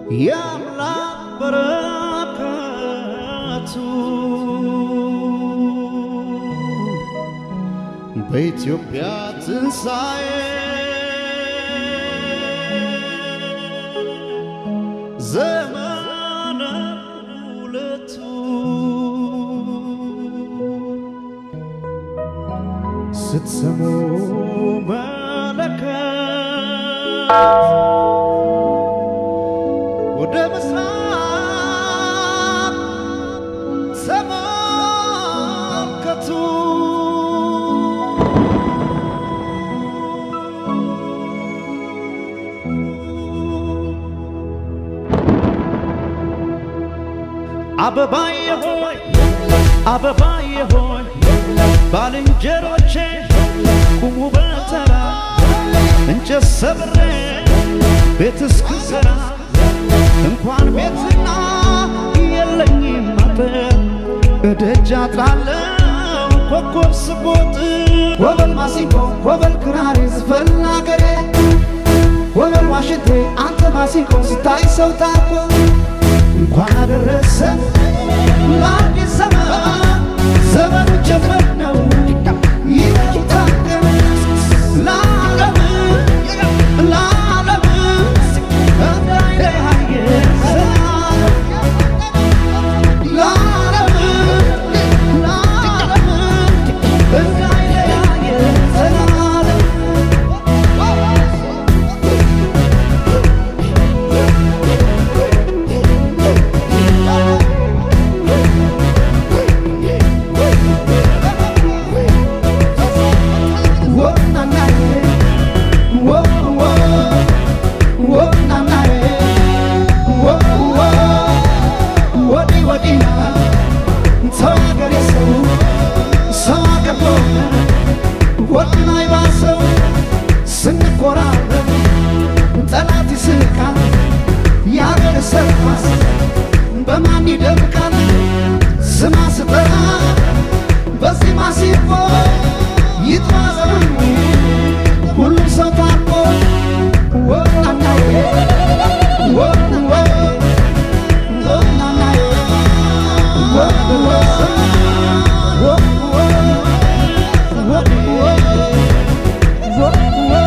የአምላክ በረከቱ በኢትዮጵያ ትንሣኤ ዘመነ ሁለቱ ስትሰሙ መለከት ወደ ምስራቅ ተመልከቱ። አበባዬ ሆይ አበባዬ ሆይ ባልንጀሮቼ ቁሙ በተራ እንጨት ሰብሬ ቤት እስክሰራ እንኳን ቤትና የለኝም አጥር እደጃ ጥላለሁ ኮከብ ስቦጥ ወበል ማሲንቆ ወበል ክራር ዝፈን አገሬ ወበል ዋሽንቴ አንተ ማሲንቆ ስታይ ሰው ታኮ እንኳን አደረሰ ለአዲስ ዘመን ዘመኑ ጀመር ነው ይታገም ለዓለም ለዓለም እንዳይለያየ ዘላለም ለዓለም ለዓለም እንዳይለያየ ዘላለም ስንቆራረብ ጠላት ይስቃል፣ የአገር ሰርኳስ በማን ይደምቃል? ስማ ስጠራ በዚህ ማሲፎ ይጥማ ዘመኑ ሁሉም ሰው ታርቆ ወናናዬ ወንወ ወናናዬ ወንወ ወንወ ወንወ ወንወ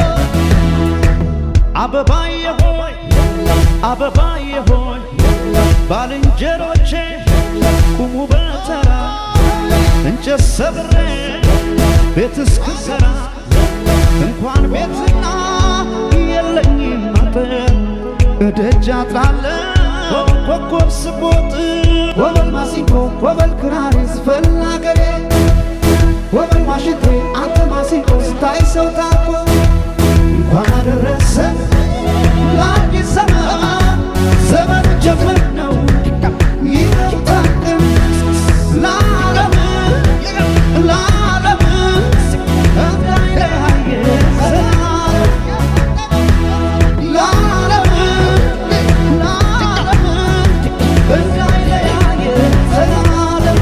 አበባዬ ሆይ አበባዬ ሆይ ባልንጀሮቼ ቁሙ በተራ እንጨት ሰብሬ ቤት እስክሰራ እንኳን ቤትና የለኝም አጥር እደጃ ጥላለሁ ኮከብ ስቦጥ ወበል ማሲንቆ ወበል ክራር ዝፈን አገሬ ወበል ዋሽንቴ አንተ ማሲንቆ ስታይ ሰው ታኮ እንኳን አደረሰ ለአዲስ ዘመን ዘመኑ ጀመር ነው ይታደም ለዓለም ለዓለም እንዳይለያየ ዘላለም ለዓለም ለዓለም እንዳይለያየ ዘላለም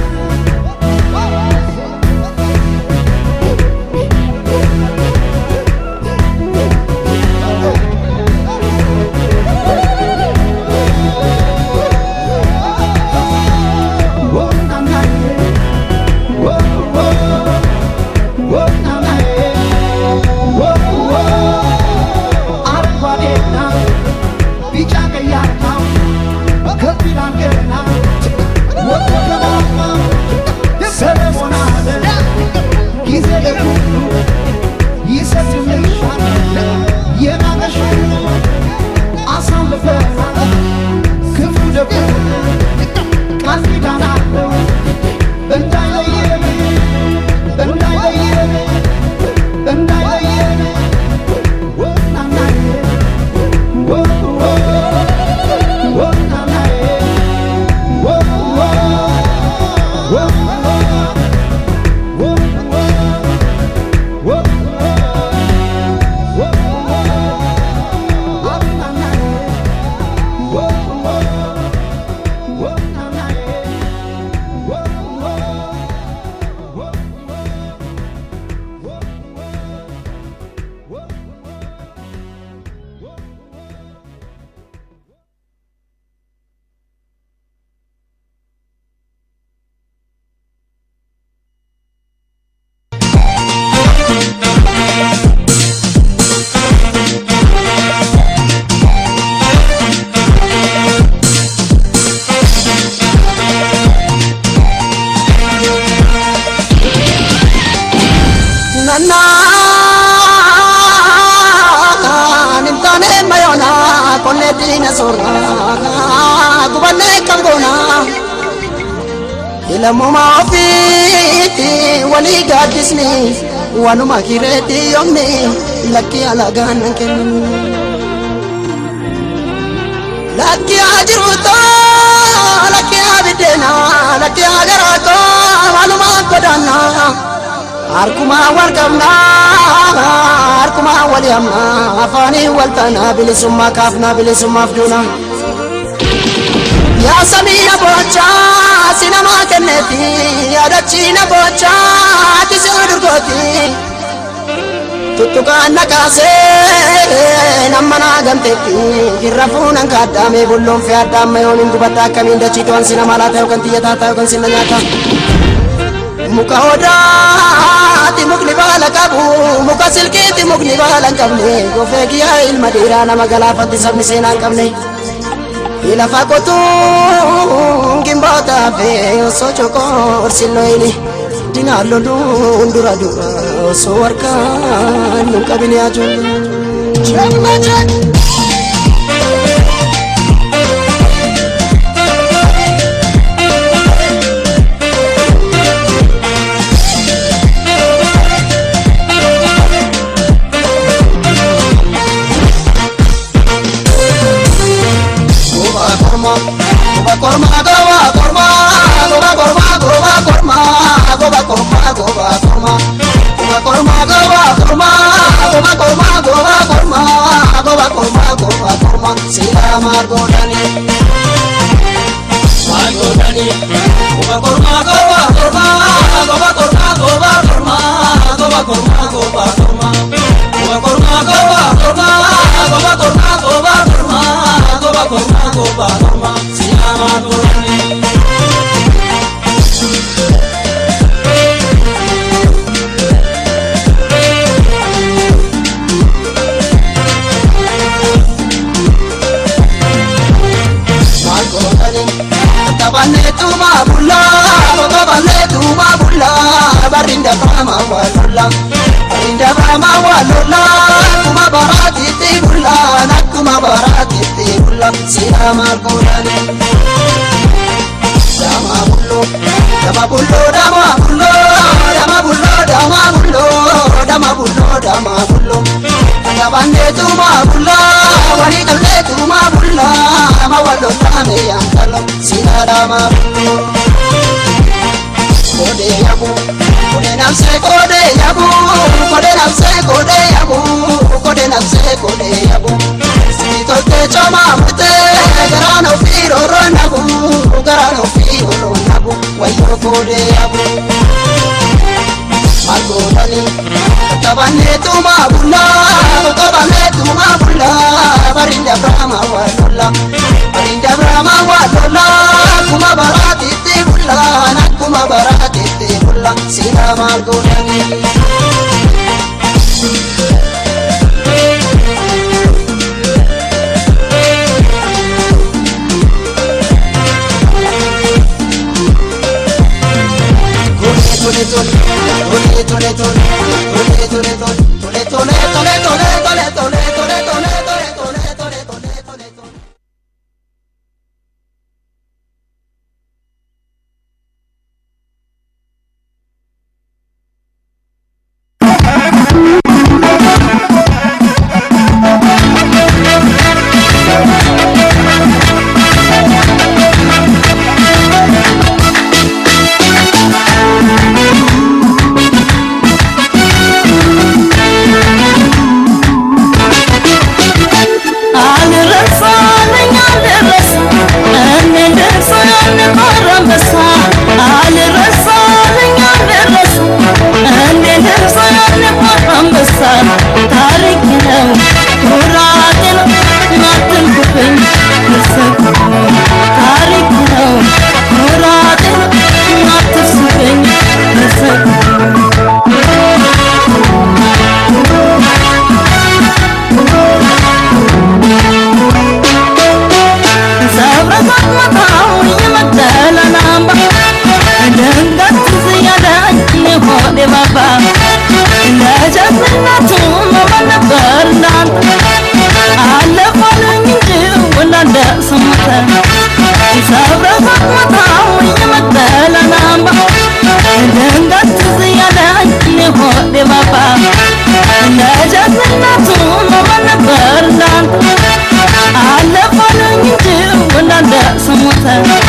keenya soorraa gubannee kam goonaa ilamumaa ofiitti walii gaaddisni wanuma kireetti yoomni lakkii alagaan nan kennu lakkii haa jiruutoo lakkii haa biddeena lakkii haa garaatoo walumaa godaannaa harkumaa wal qabnaa harkumaa wal hamnaa afaanii wal taanaa bilisummaa kaafnaa bilisummaaf duunaa yaa samii na boochaa si namaa kenneeti yaadachii na boochaa ati si durgooti tuttukaan na kaasee namma naa gamteetti irra fuunan kaaddaame bulloon fi addaamma yoon hin dubadda akkamiin dachii to'an si nama laata yookaan xiyyataa ta'a yookaan sinna nyaata muka odaati mukni baala qabu muka silkiiti mukni baala hin qabne gofee giyyaa ilma dhiiraa nama galaafatti sabni seenaa hin qabne. ilafa qotuun gimbootaa fi osoo cokoorsilloyini dinaallo dura dura osoo harkaan nun qabine ajuun. korma goba korma goba korma goba korma goba korma goba korma goba korma goba korma goba korma goba korma goba korma goba korma goba korma sila margodani margodani goba korma goba korma goba korma goba korma goba korma goba korma goba korma goba korma goba korma goba korma goba korma goba korma sila margodani Tabanetuma bulla, tabanetuma bulla, barinda brahma walola, barinda brahma walola, kuma barati ti bulla, nakuma barati ti bulla, sirama kurane. Dama bullo, dama bullo, dama bullo, dama bullo, dama bullo, dama bullo, dama bullo. Tabanetuma bulla, wani tabanetuma bulla, ma wallo tame yankalo, sinadama bullo. Kode yabu, kode namse kode yabu, kode namse kode yabu, kode namse kode yabu. Sitote choma mute, garano firo ronabu, garano firo ronabu, wayo kode yabu. Margodani, tabane tuma bulla, tabane tuma bulla, barinda brahma walola, barinda brahma walola, kuma barati ti bulla, nakuma barati ti bulla, sila margodani. Tole tole tole tole tole tole tole tole tole tole tole tole ሞተ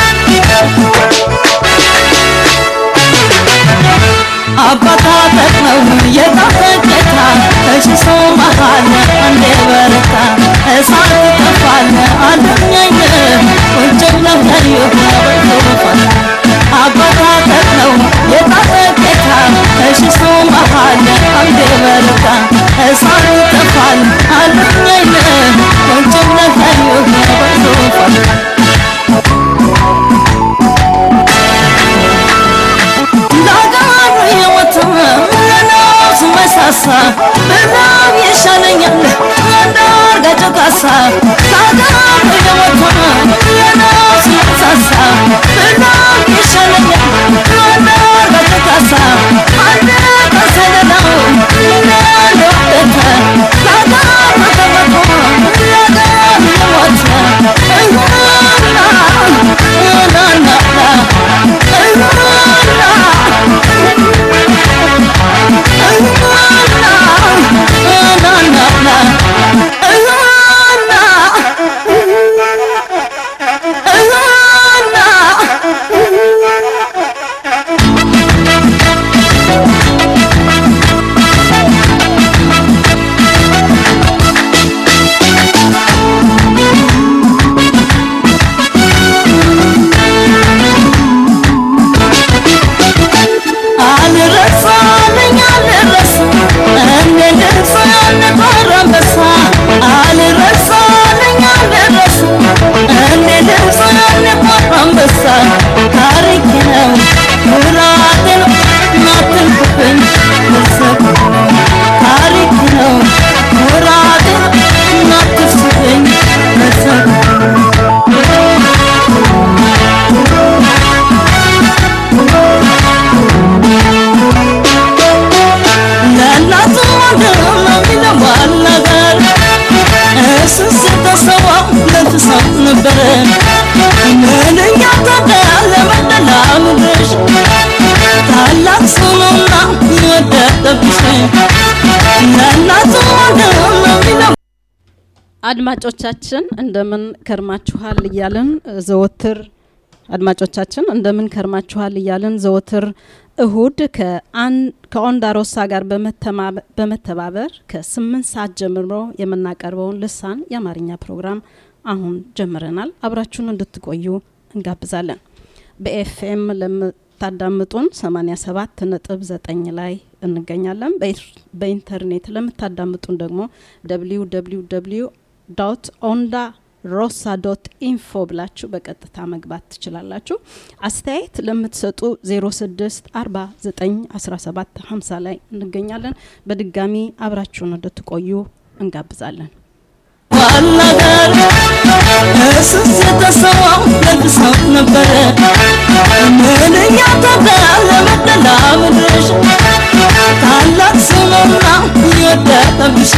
አባታ ጠቅመው የጣፈቀታ ከሽሶ መሃል አንዴ በረታ እሳት ይጠፋል አለኛኝ ቁጭ ብለህ ለዩ በቶፋል አባታ ጠቅመው የጣፈቀታ ከሽሶ መሃል አንዴ በረታ እሳት ይጠፋል አለኛኝ ቁጭ ብለህ ለዩ በቶፋል ዳጋሩ የወተመ ለነፍስ መሳሳ በላም ይሻለኛል አንዳርጋቸው ካሳ ዳጋሩ የወተመ ለነፍስ መሳሳ በላም ይሻለኛል አንዳርጋቸው ካሳ አንድ ከሰለላው ለለወደተ ዳጋሩ ተመቶ ለጋሩ የወተ እሁና ናናና አልረሳልኝ አልረሳ እንደ ልብስ ያልነበረ አንበሳ አልረሳልኝ አልረሳ እንደ ልብስ ያልነበረ አንበሳ ታሪክ ነው ኩራት ነው ናትንኩብኝ መሰብ ታሪክ ነው ኩራት ነው ናትስብኝ መሰብ ለእናቱ ወንድም የሚለዋል ነገር እሱ ስተሰዋ ለትሰው ነበረ ምንኛ ታደለ መደላ ምድርሽ ታላቅ ስሙና ወደቀብሽ ለእናቱ ወንድም የሚለው አድማጮቻችን እንደምን ከርማችኋል እያልን ዘወትር አድማጮቻችን እንደምን ከርማችኋል እያልን ዘወትር እሁድ ከኦንዳሮሳ ጋር በመተማ- በመተባበር ከስምንት ሰዓት ጀምሮ የምናቀርበውን ልሳን የአማርኛ ፕሮግራም አሁን ጀምረናል። አብራችሁን እንድትቆዩ እንጋብዛለን። በኤፍኤም ለምታዳምጡን 87 ነጥብ 9 ላይ እንገኛለን። በኢር- በኢንተርኔት ለምታዳምጡን ደግሞ ደብሊው ደብሊው ደብሊው ዶት ኦንዳ ሮሳ ዶት ኢንፎ ብላችሁ በቀጥታ መግባት ትችላላችሁ። አስተያየት ለምትሰጡ 06 49 17 50 ላይ እንገኛለን። በድጋሚ አብራችሁን እንድትቆዩ እንጋብዛለን። ዋናገር እሱስ የተሰዋው ለብሰው ነበረ ምንኛ ታደለ መደላ ምድርሽ ታላቅ ስሙና የወደቀብሽ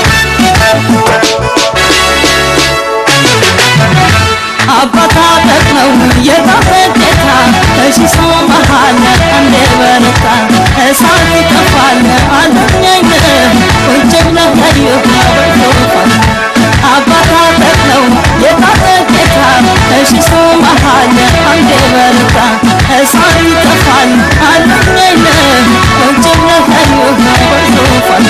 አባታ ጠቅመው የጣፈጤታ ከሺሶ መሃል አንዴ በረታ እሳት ይጠፋል አለኛኝ ቁጭ ብለህ ለዩ በቶፋል አባታ ጠቅመው የጣፈጤታ ከሺሶ መሃል አንዴ በረታ እሳት ይጠፋል አለኛኝ ቁጭ ብለህ ለዩ በቶፋል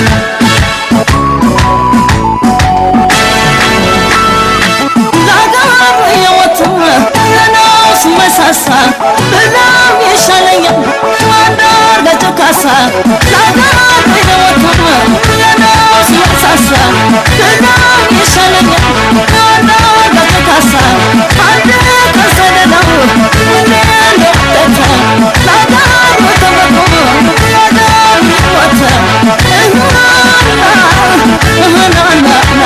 ዳጋሩ የወተመ ለነፍስ መሳሳ በላም ይሻለኛል አንዳርጋቸው ካሳ ዳጋሩ የወተመ ለነፍስ መሳሳ በላም ይሻለኛል አንዳርጋቸው ካሳ አንድ ከሰደዳው ለለወደተ ዳጋሩ ተመቶ ለዳሩ ወተ እሁናና እሁናናና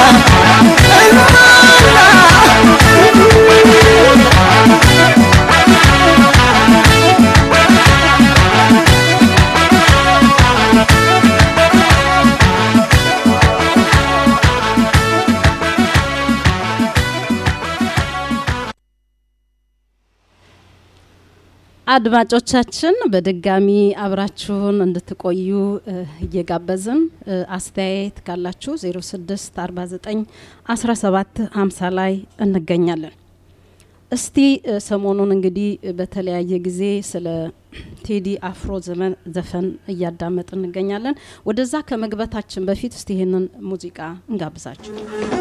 አድማጮቻችን በድጋሚ አብራችሁን እንድትቆዩ እ፣ እየጋበዝን እ፣ አስተያየት ካላችሁ 06 49 17 50 ላይ እንገኛለን። እስቲ እ፣ ሰሞኑን እንግዲህ እ፣ በተለያየ ጊዜ ስለ ቴዲ አፍሮ ዘመን ዘፈን እያዳመጥ እንገኛለን። ወደዛ ከመግባታችን በፊት እስቲ ይህንን ሙዚቃ እንጋብዛችሁ።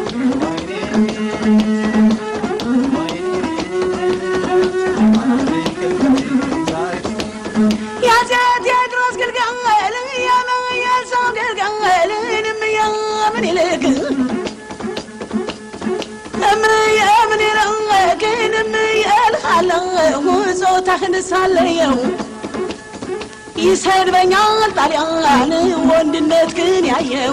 ያፄ ቴዎድሮስ ግልገል ያለ የሰው ግልገል እምዬ ምኒልክ እምዬ ምኒልክ እምዬ እልሃለሁ ጾታህን ሳለየው ይሰድበኛል ጣሊያን ወንድነት ግን ያየው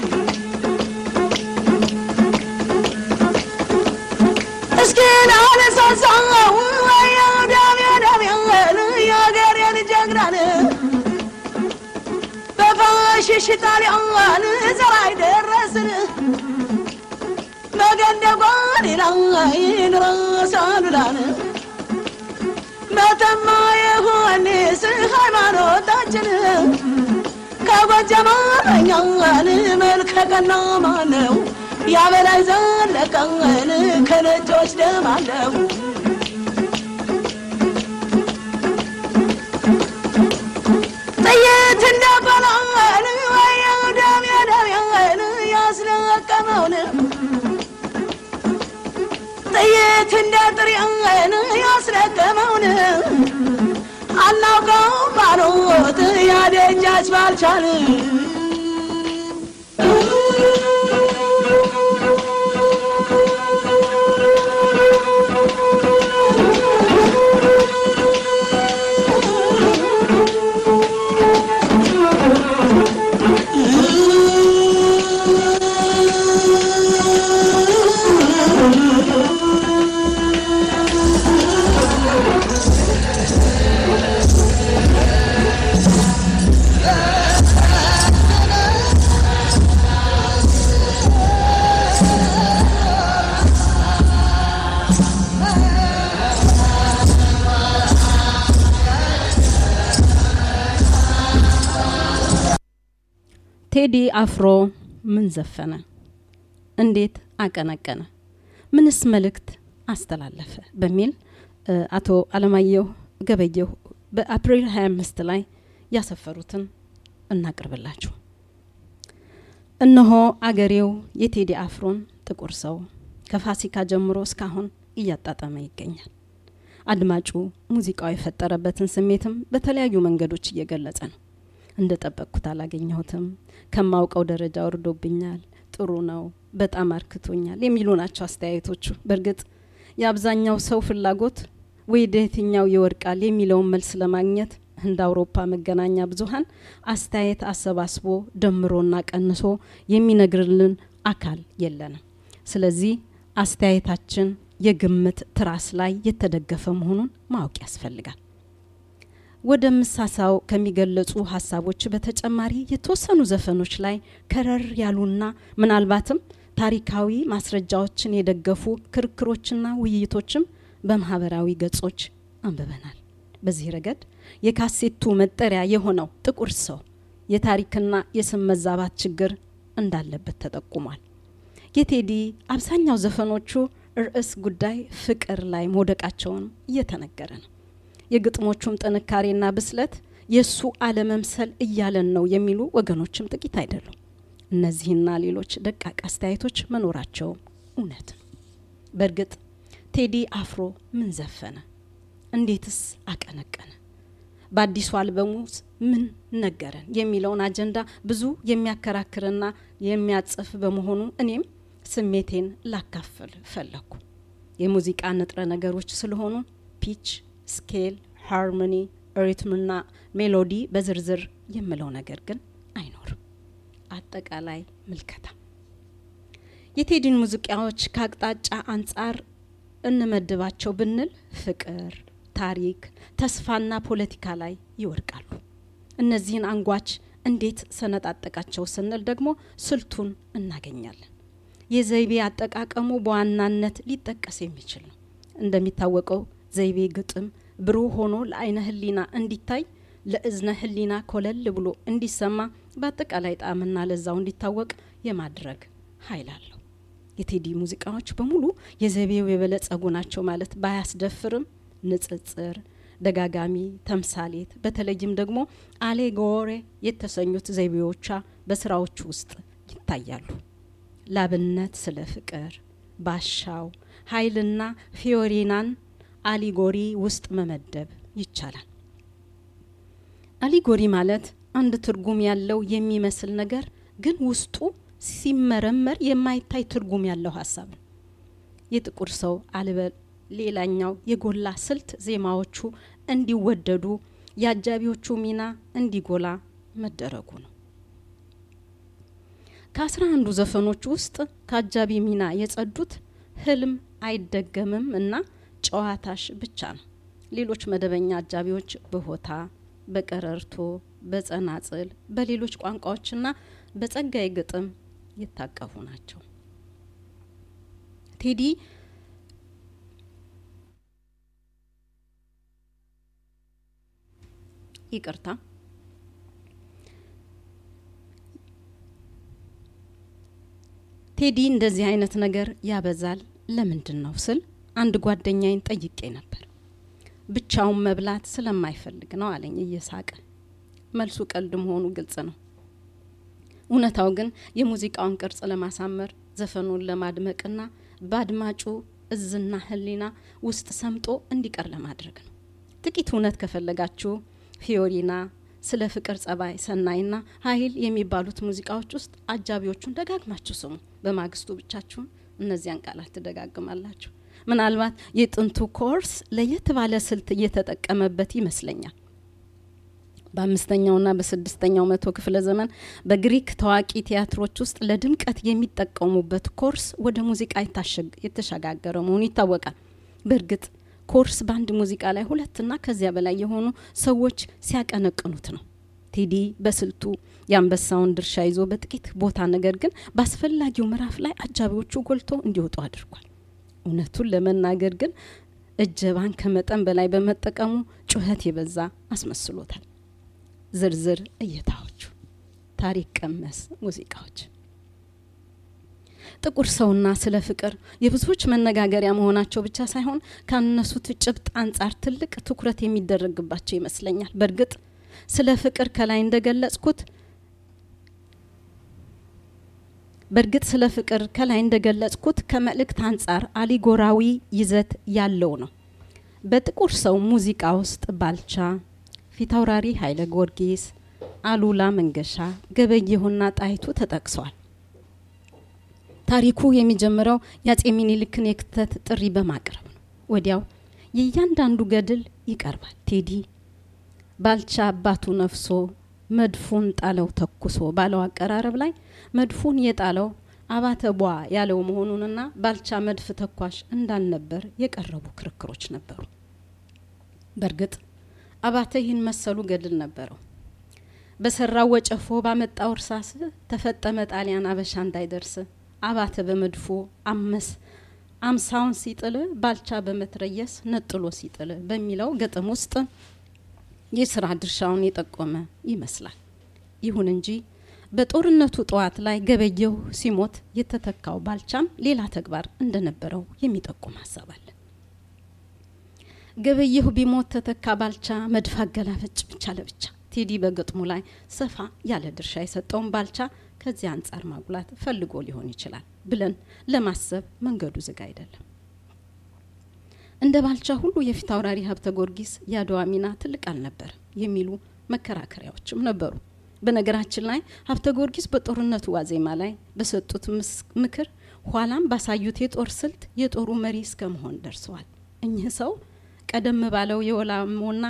እስኪ ላነሳሳው ወየው ደሜ ደሜን የአገሬን ጀግናን በፋሽሽ ጣሊያን ዘር አይደረስን መገንደጓን ላይ ድረስ አሉላን መተማ የሆንስ ሃይማኖታችን ከጎጃም አርበኛን መልከ ቀና ማነው ያበላይ ዘለቀን ከነጮች ደም አለው ጥይት እንደበላን ወየው ደሜ ደሜን ያስለቀመውን ጥይት እንደ ጥሬን ያስለቀመውን አናውቀው ባሮት ያደጃች ባልቻል ቴዲ አፍሮ ምን ዘፈነ? እንዴት አቀነቀነ? ምንስ መልእክት አስተላለፈ? በሚል እ፣ አቶ አለማየሁ ገበየሁ በአፕሪል 25 ላይ ያሰፈሩትን እናቅርብላችሁ። እነሆ አገሬው የቴዲ አፍሮን ጥቁር ሰው ከፋሲካ ጀምሮ እስካሁን እያጣጠመ ይገኛል። አድማጩ ሙዚቃው የፈጠረበትን ስሜትም በተለያዩ መንገዶች እየገለጸ ነው። እንደ ጠበቅኩት አላገኘሁትም፣ ከማውቀው ደረጃ ወርዶብኛል፣ ጥሩ ነው፣ በጣም አርክቶኛል የሚሉ ናቸው አስተያየቶቹ። በእርግጥ የአብዛኛው ሰው ፍላጎት ወደ የትኛው ይወድቃል የሚለውን መልስ ለማግኘት እንደ አውሮፓ መገናኛ ብዙኃን አስተያየት አሰባስቦ ደምሮና ቀንሶ የሚነግርልን አካል የለንም። ስለዚህ አስተያየታችን የግምት ትራስ ላይ የተደገፈ መሆኑን ማወቅ ያስፈልጋል። ወደ ምሳሳው ከሚገለጹ ሀሳቦች በተጨማሪ የተወሰኑ ዘፈኖች ላይ ከረር ያሉና ምናልባትም ታሪካዊ ማስረጃዎችን የደገፉ ክርክሮችና ውይይቶችም በማህበራዊ ገጾች አንብበናል። በዚህ ረገድ የካሴቱ መጠሪያ የሆነው ጥቁር ሰው የታሪክና የስም መዛባት ችግር እንዳለበት ተጠቁሟል። የቴዲ አብዛኛው ዘፈኖቹ ርዕስ ጉዳይ ፍቅር ላይ መውደቃቸውን እየተነገረ ነው። የግጥሞቹም ጥንካሬና ብስለት የእሱ አለመምሰል እያለን ነው የሚሉ ወገኖችም ጥቂት አይደሉም። እነዚህና ሌሎች ደቃቅ አስተያየቶች መኖራቸውም እውነት ነው። በእርግጥ ቴዲ አፍሮ ምን ዘፈነ? እንዴትስ አቀነቀነ? በአዲሱ አልበሙ ውስጥ ምን ነገረን? የሚለውን አጀንዳ ብዙ የሚያከራክርና የሚያጽፍ በመሆኑ እኔም ስሜቴን ላካፍል ፈለኩ። የሙዚቃ ንጥረ ነገሮች ስለሆኑ ፒች፣ ስኬል፣ ሃርሞኒ፣ ሪትምና ሜሎዲ በዝርዝር የምለው ነገር ግን አይኖርም። አጠቃላይ ምልከታ የቴዲን ሙዚቃዎች ከአቅጣጫ አንጻር እንመድባቸው ብንል ፍቅር፣ ታሪክ፣ ተስፋና ፖለቲካ ላይ ይወድቃሉ። እነዚህን አንጓች እንዴት ሰነጣጠቃቸው ስንል ደግሞ ስልቱን እናገኛለን። የዘይቤ አጠቃቀሙ በዋናነት ሊጠቀስ የሚችል ነው። እንደሚታወቀው ዘይቤ ግጥም ብሩህ ሆኖ ለአይነ ህሊና እንዲታይ ለእዝነ ህሊና ኮለል ብሎ እንዲሰማ በአጠቃላይ ጣዕምና ለዛው እንዲታወቅ የማድረግ ኃይል አለው። የቴዲ ሙዚቃዎች በሙሉ የዘቤው የበለጸጉ ናቸው ማለት ባያስደፍርም ንጽጽር፣ ደጋጋሚ ተምሳሌት፣ በተለይም ደግሞ አሌጎሬ የተሰኙት ዘይቤዎቿ በስራዎቹ ውስጥ ይታያሉ። ላብነት ስለ ፍቅር፣ ባሻው፣ ኃይልና ፊዮሪናን አሊጎሪ ውስጥ መመደብ ይቻላል። አሊጎሪ ማለት አንድ ትርጉም ያለው የሚመስል ነገር ግን ውስጡ ሲመረመር የማይታይ ትርጉም ያለው ሀሳብ ነው። የጥቁር ሰው አልበል ሌላኛው የጎላ ስልት ዜማዎቹ እንዲወደዱ የአጃቢዎቹ ሚና እንዲጎላ መደረጉ ነው። ከአስራ አንዱ ዘፈኖች ውስጥ ከአጃቢ ሚና የጸዱት ህልም አይደገምም እና ጨዋታሽ ብቻ ነው። ሌሎች መደበኛ አጃቢዎች በሆታ፣ በቀረርቶ፣ በጸናጽል፣ በሌሎች ቋንቋዎችና በጸጋይ ግጥም የታቀፉ ናቸው። ቴዲ ይቅርታ ቴዲ እንደዚህ አይነት ነገር ያበዛል ለምንድን ነው ስል አንድ ጓደኛዬን ጠይቄ ነበር። ብቻውን መብላት ስለማይፈልግ ነው አለኝ እየሳቀ። መልሱ ቀልድ መሆኑ ግልጽ ነው። እውነታው ግን የሙዚቃውን ቅርጽ ለማሳመር ዘፈኑን ለማድመቅና በአድማጩ እዝና ህሊና ውስጥ ሰምጦ እንዲቀር ለማድረግ ነው። ጥቂት እውነት ከፈለጋችሁ ፊዮሪና፣ ስለ ፍቅር ጸባይ፣ ሰናይና ኃይል የሚባሉት ሙዚቃዎች ውስጥ አጃቢዎቹን ደጋግማችሁ ስሙ። በማግስቱ ብቻችሁን እነዚያን ቃላት ትደጋግማላችሁ። ምናልባት የጥንቱ ኮርስ ለየት ባለ ስልት እየተጠቀመበት ይመስለኛል። በአምስተኛውና በስድስተኛው መቶ ክፍለ ዘመን በግሪክ ታዋቂ ቲያትሮች ውስጥ ለድምቀት የሚጠቀሙበት ኮርስ ወደ ሙዚቃ የተሸጋገረ መሆኑ ይታወቃል። በእርግጥ ኮርስ በአንድ ሙዚቃ ላይ ሁለትና ከዚያ በላይ የሆኑ ሰዎች ሲያቀነቅኑት ነው። ቴዲ በስልቱ የአንበሳውን ድርሻ ይዞ በጥቂት ቦታ ነገር ግን በአስፈላጊው ምዕራፍ ላይ አጃቢዎቹ ጎልቶ እንዲወጡ አድርጓል። እውነቱን ለመናገር ግን እጀባን ከመጠን በላይ በመጠቀሙ ጩኸት የበዛ አስመስሎታል። ዝርዝር እይታዎቹ ታሪክ ቀመስ ሙዚቃዎች ጥቁር ሰውና ስለ ፍቅር የብዙዎች መነጋገሪያ መሆናቸው ብቻ ሳይሆን ካነሱት ጭብጥ አንጻር ትልቅ ትኩረት የሚደረግባቸው ይመስለኛል። በእርግጥ ስለ ፍቅር ከላይ እንደገለጽኩት በእርግጥ ስለ ፍቅር ከላይ እንደገለጽኩት ከመልእክት አንጻር አሊጎራዊ ይዘት ያለው ነው። በጥቁር ሰው ሙዚቃ ውስጥ ባልቻ፣ ፊታውራሪ ኃይለ ጊዮርጊስ፣ አሉላ መንገሻ፣ ገበየሁና ጣይቱ ተጠቅሰዋል። ታሪኩ የሚጀምረው የአጼ ሚኒልክን የክተት ጥሪ በማቅረብ ነው። ወዲያው የእያንዳንዱ ገድል ይቀርባል። ቴዲ ባልቻ አባቱ ነፍሶ መድፉን ጣለው ተኩሶ ባለው አቀራረብ ላይ መድፉን የጣለው አባተ ቧ ያለው መሆኑንና ባልቻ መድፍ ተኳሽ እንዳልነበር የቀረቡ ክርክሮች ነበሩ። በእርግጥ አባተ ይህን መሰሉ ገድል ነበረው። በሰራው ወጨፎ ባመጣው እርሳስ ተፈጠመ ጣሊያን አበሻ እንዳይደርስ አባተ በመድፎ አመስ አምሳውን ሲጥል ባልቻ በመትረየስ ነጥሎ ሲጥል በሚለው ግጥም ውስጥ የስራ ድርሻውን የጠቆመ ይመስላል። ይሁን እንጂ በጦርነቱ ጠዋት ላይ ገበየሁ ሲሞት የተተካው ባልቻም ሌላ ተግባር እንደነበረው የሚጠቁም ሀሳብ አለ። ገበየሁ ቢሞት ተተካ ባልቻ መድፍ አገላበጭ ብቻ ለብቻ ቴዲ በግጥሙ ላይ ሰፋ ያለ ድርሻ የሰጠውን ባልቻ ከዚህ አንጻር ማጉላት ፈልጎ ሊሆን ይችላል ብለን ለማሰብ መንገዱ ዝግ አይደለም። እንደ ባልቻ ሁሉ የፊት አውራሪ ሀብተ ጊዮርጊስ የአድዋ ሚና ትልቅ አልነበር የሚሉ መከራከሪያዎችም ነበሩ። በነገራችን ላይ ሀብተ ጊዮርጊስ በጦርነቱ ዋዜማ ላይ በሰጡት ምክር ኋላም ባሳዩት የጦር ስልት የጦሩ መሪ እስከ መሆን ደርሰዋል። እኚህ ሰው ቀደም ባለው የወላሞና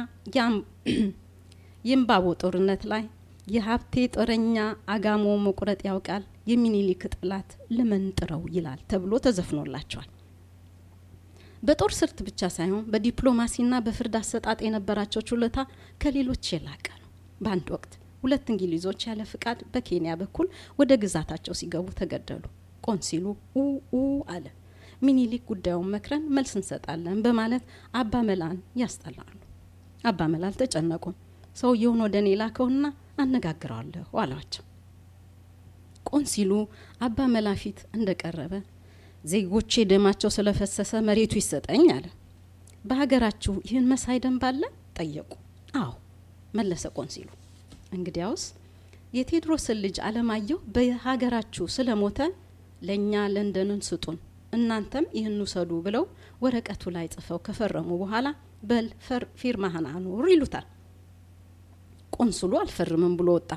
የእምባቦ ጦርነት ላይ የሀብቴ ጦረኛ አጋሞ መቁረጥ ያውቃል የሚኒሊክ ጥላት ልመንጥረው ይላል ተብሎ ተዘፍኖላቸዋል። በጦር ስልት ብቻ ሳይሆን በዲፕሎማሲና በፍርድ አሰጣጥ የነበራቸው ችሎታ ከሌሎች የላቀ ነው። በአንድ ወቅት ሁለት እንግሊዞች ያለ ፍቃድ በኬንያ በኩል ወደ ግዛታቸው ሲገቡ ተገደሉ። ቆንሲሉ ኡ ኡ አለ። ሚኒሊክ ጉዳዩን መክረን መልስ እንሰጣለን በማለት አባ መላን ያስጠላሉ። አባ መላ አልተጨነቁም። ሰውየውን ወደ እኔ ላከውና አነጋግረዋለሁ አሏቸው። ቆንሲሉ አባ መላ ፊት እንደቀረበ ዜጎቼ ደማቸው ስለፈሰሰ መሬቱ ይሰጠኝ አለ። በሀገራችሁ ይህን መሳይ ደንብ አለ? ጠየቁ። አዎ መለሰ ቆንሲሉ። እንግዲያውስ የቴዎድሮስን ልጅ አለማየሁ በሀገራችሁ ስለሞተ ለእኛ ለንደንን ስጡን፣ እናንተም ይህን ውሰዱ ብለው ወረቀቱ ላይ ጽፈው ከፈረሙ በኋላ በል ፊርማህን አኑር ይሉታል። ቆንስሉ አልፈርምም ብሎ ወጣ።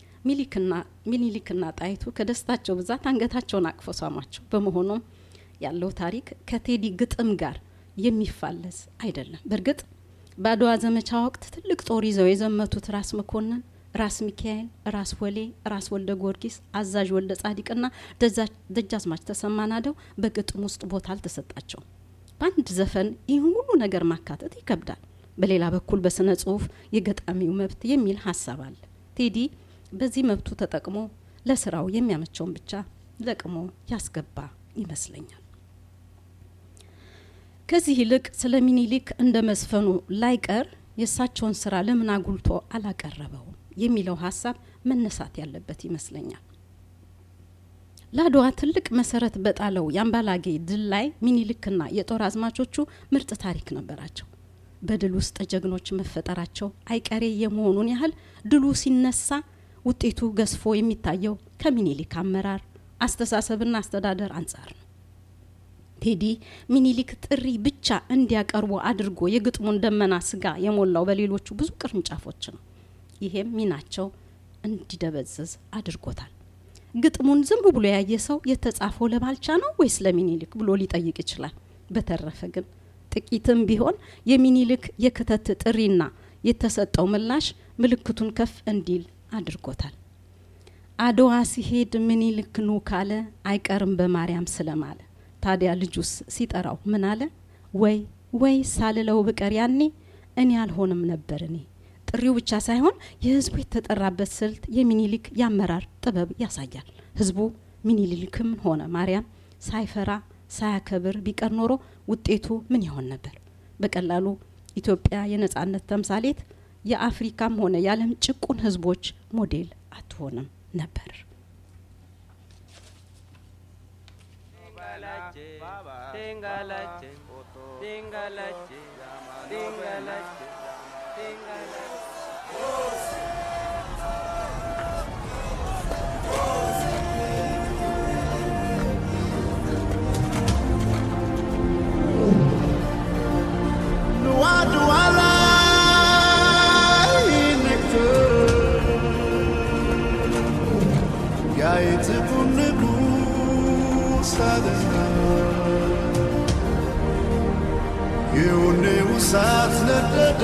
ሚኒሊክና ጣይቱ ከደስታቸው ብዛት አንገታቸውን አቅፈው ሳሟቸው። በመሆኑም ያለው ታሪክ ከቴዲ ግጥም ጋር የሚፋለስ አይደለም። በእርግጥ በአድዋ ዘመቻ ወቅት ትልቅ ጦር ይዘው የዘመቱት ራስ መኮንን፣ ራስ ሚካኤል፣ ራስ ወሌ፣ ራስ ወልደ ጊዮርጊስ፣ አዛዥ ወልደ ጻዲቅና ደጃዝማች ተሰማ ናደው በግጥም ውስጥ ቦታ አልተሰጣቸውም። በአንድ ዘፈን ይህን ሁሉ ነገር ማካተት ይከብዳል። በሌላ በኩል በስነ ጽሁፍ የገጣሚው መብት የሚል ሀሳብ አለ። ቴዲ በዚህ መብቱ ተጠቅሞ ለስራው የሚያመቸውን ብቻ ለቅሞ ያስገባ ይመስለኛል። ከዚህ ይልቅ ስለ ሚኒሊክ እንደ መዝፈኑ ላይቀር የእሳቸውን ስራ ለምን አጉልቶ አላቀረበውም የሚለው ሀሳብ መነሳት ያለበት ይመስለኛል። ለአድዋ ትልቅ መሰረት በጣለው የአምባላጌ ድል ላይ ሚኒሊክና የጦር አዝማቾቹ ምርጥ ታሪክ ነበራቸው። በድል ውስጥ ጀግኖች መፈጠራቸው አይቀሬ የመሆኑን ያህል ድሉ ሲነሳ ውጤቱ ገዝፎ የሚታየው ከሚኒሊክ አመራር አስተሳሰብና አስተዳደር አንጻር ነው። ቴዲ ሚኒሊክ ጥሪ ብቻ እንዲያቀርቡ አድርጎ የግጥሙን ደመና ስጋ የሞላው በሌሎቹ ብዙ ቅርንጫፎች ነው። ይሄም ሚናቸው እንዲደበዝዝ አድርጎታል። ግጥሙን ዝም ብሎ ያየ ሰው የተጻፈው ለባልቻ ነው ወይስ ለሚኒሊክ ብሎ ሊጠይቅ ይችላል። በተረፈ ግን ጥቂትም ቢሆን የሚኒሊክ የክተት ጥሪና የተሰጠው ምላሽ ምልክቱን ከፍ እንዲል አድርጎታል። አድዋ ሲሄድ ምኒልክ ኑ ካለ አይቀርም በማርያም ስለማለ ታዲያ ልጁስ ሲጠራው ምን አለ? ወይ ወይ ሳልለው ብቀር ያኔ እኔ አልሆንም ነበር እኔ። ጥሪው ብቻ ሳይሆን የህዝቡ የተጠራበት ስልት የሚኒሊክ የአመራር ጥበብ ያሳያል። ህዝቡ ሚኒሊክም ሆነ ማርያም ሳይፈራ ሳያከብር ቢቀር ኖሮ ውጤቱ ምን ይሆን ነበር? በቀላሉ ኢትዮጵያ የነጻነት ተምሳሌት የአፍሪካም ሆነ የዓለም ጭቁን ህዝቦች ሞዴል አትሆንም ነበር። እሳት ነደደ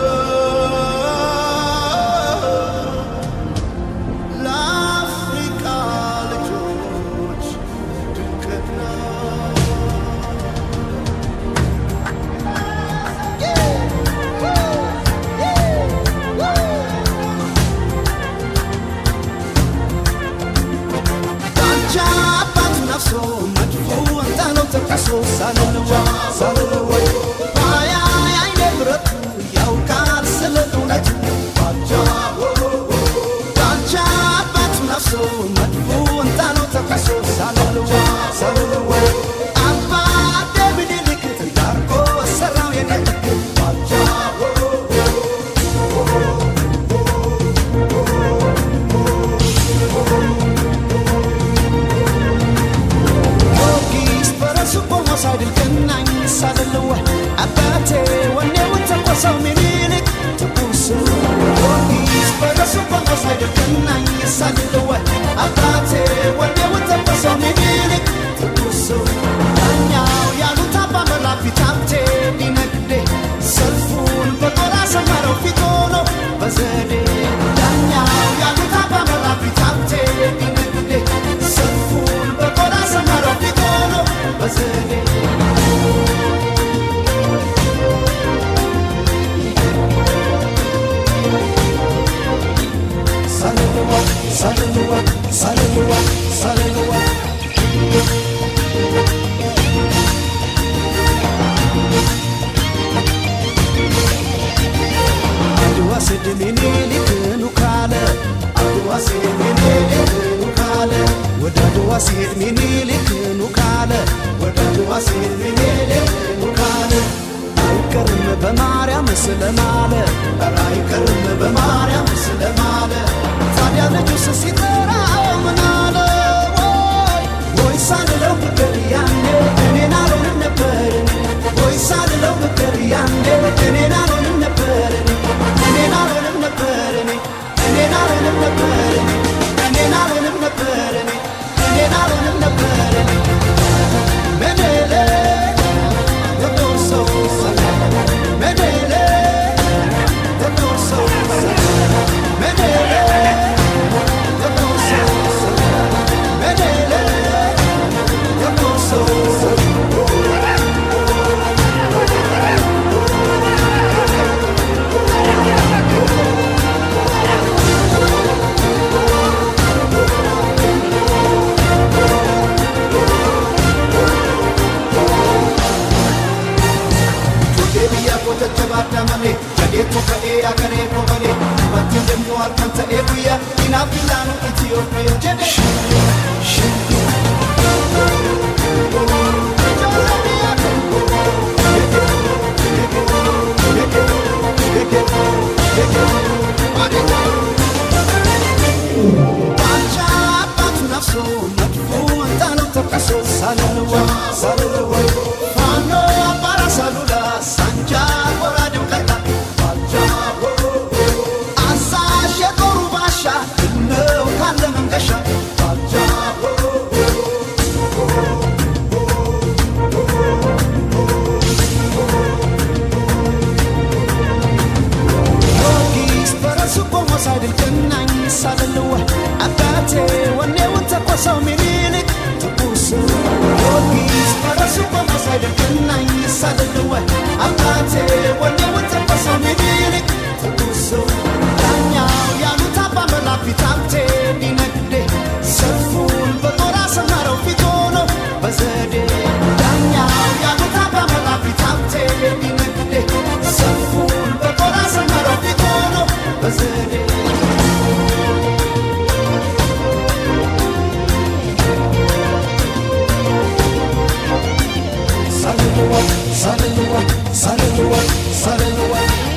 ለአፍሪካ ልጆች ድንቅት ነው። ዳንቻ አባቱ ነፍሶ መድፎ ወጣነው ተኩሶ ሳልልዋ ሳልልዋ ባያ የአይኔ ብረቱ ያውቃል ስለ እውነቱ ባጃ ዳንቻ አባቱ ነፍሶ መድፎ ወጣነው ተኩሶ ሳልልዋ ሳልልዋ አባ ደምኒልክ ዳርጎ ሰራው የኔ ልክ ባጃ ጊዮርጊስ በራሱ ቆሞ ሳይድል ገናኝ ሳልልዋ አባቴ ወኔውን ተቆሰው ሚኒልክ ትኩስ ጊዮርጊስ በራሱ ቆሞ ሳይድል ገናኝ ሳልልዋ አባቴ ወኔውን ተቆሰው ሚኒልክ ትኩስ ዳኛው ያሉት አባ መራ ፊት ሀብቴ ሊነግዴ ሰልፉን በጦር አሰመረው ፊት ሆኖ በዘዴ ዳኛው ያሉት አባ መራ ፊት ሀብቴ ሊነግዴ ሰልፉን በጦር አሰመረው ፊት ሆኖ በዘዴ ሳልልዋ ሳልልዋ ሳልልዋ ሳልልዋ አድዋ ስድ ሚኒሊክ ኑ ካለ አድዋ ስድ ሚኒሊክ ኑ ካለ ወደ አድዋ ሲሄድ ሚኒሊክ ኑ ካለ ስለማለ ኧረ አይቀርም በማርያም ስለማለ ታዲያ ልጁስ ሲጠራው ምን አለ ወይ ወይ ሳልለው ብቅር ያኔ እኔን አልሆንም ነበር ወይ ሳልለው ብቅር ያኔ እኔን አልሆንም ነበር እኔን አልሆንም ነበር እኔን አልሆንም ነበር እኔን አልሆንም ነበር እኔን አልሆንም ነበር መደለ ጥቁር ሰው መደለ ጥቁር ሰው መደለ ጥቁር ሰው መደለ ጥቁር ሰው Deebiya koota jabaadha malee jadeetu ka'ee agaree bobalee dubartiin deemnu harkaan ta'ee guyyaa inaaf ilaanu Itiyoophiyaa jedhe. ባልቻ አባቱ ነፍሶ መጥፎ እንጣለው ተኩሶ ሳልለዋ ሳልለዋ ፋኖ አባራ ሳሉላ ሳንጃ ጎራዴው ቀላ ባልቻ አዛዥ የጦሩ ባሻ ነው ካለ መንገሻ ባልቻ ጊዮርጊስ በራሱ ቆሞ ሳይድል ገናኝ ሳልለዋ አባቴ ወኔውን ተኮሰው ሚኒሊክ ትኩስ ጊዮርጊስ በራሱ ቆሞ ሳይድል ገናኝ ሳልለዋ አባቴ ወኔውን ተኮሰው ሚኒሊክ ትኩስ ዳኛው ያሉት አባ መላክ ፊት ሀብቴ ሊነግዴ ሰልፉን በጦር አሰመረው ፊት ሆኖ በዘዴ ዳኛው ያሉት አባ መላክ ፊት ሀብቴ ሊነግዴ ሰልፉን በጦር አሰመረው ፊት ሆኖ በዘዴ ሳልለዋ ሳልለዋ ሳልለዋ ሳልለዋ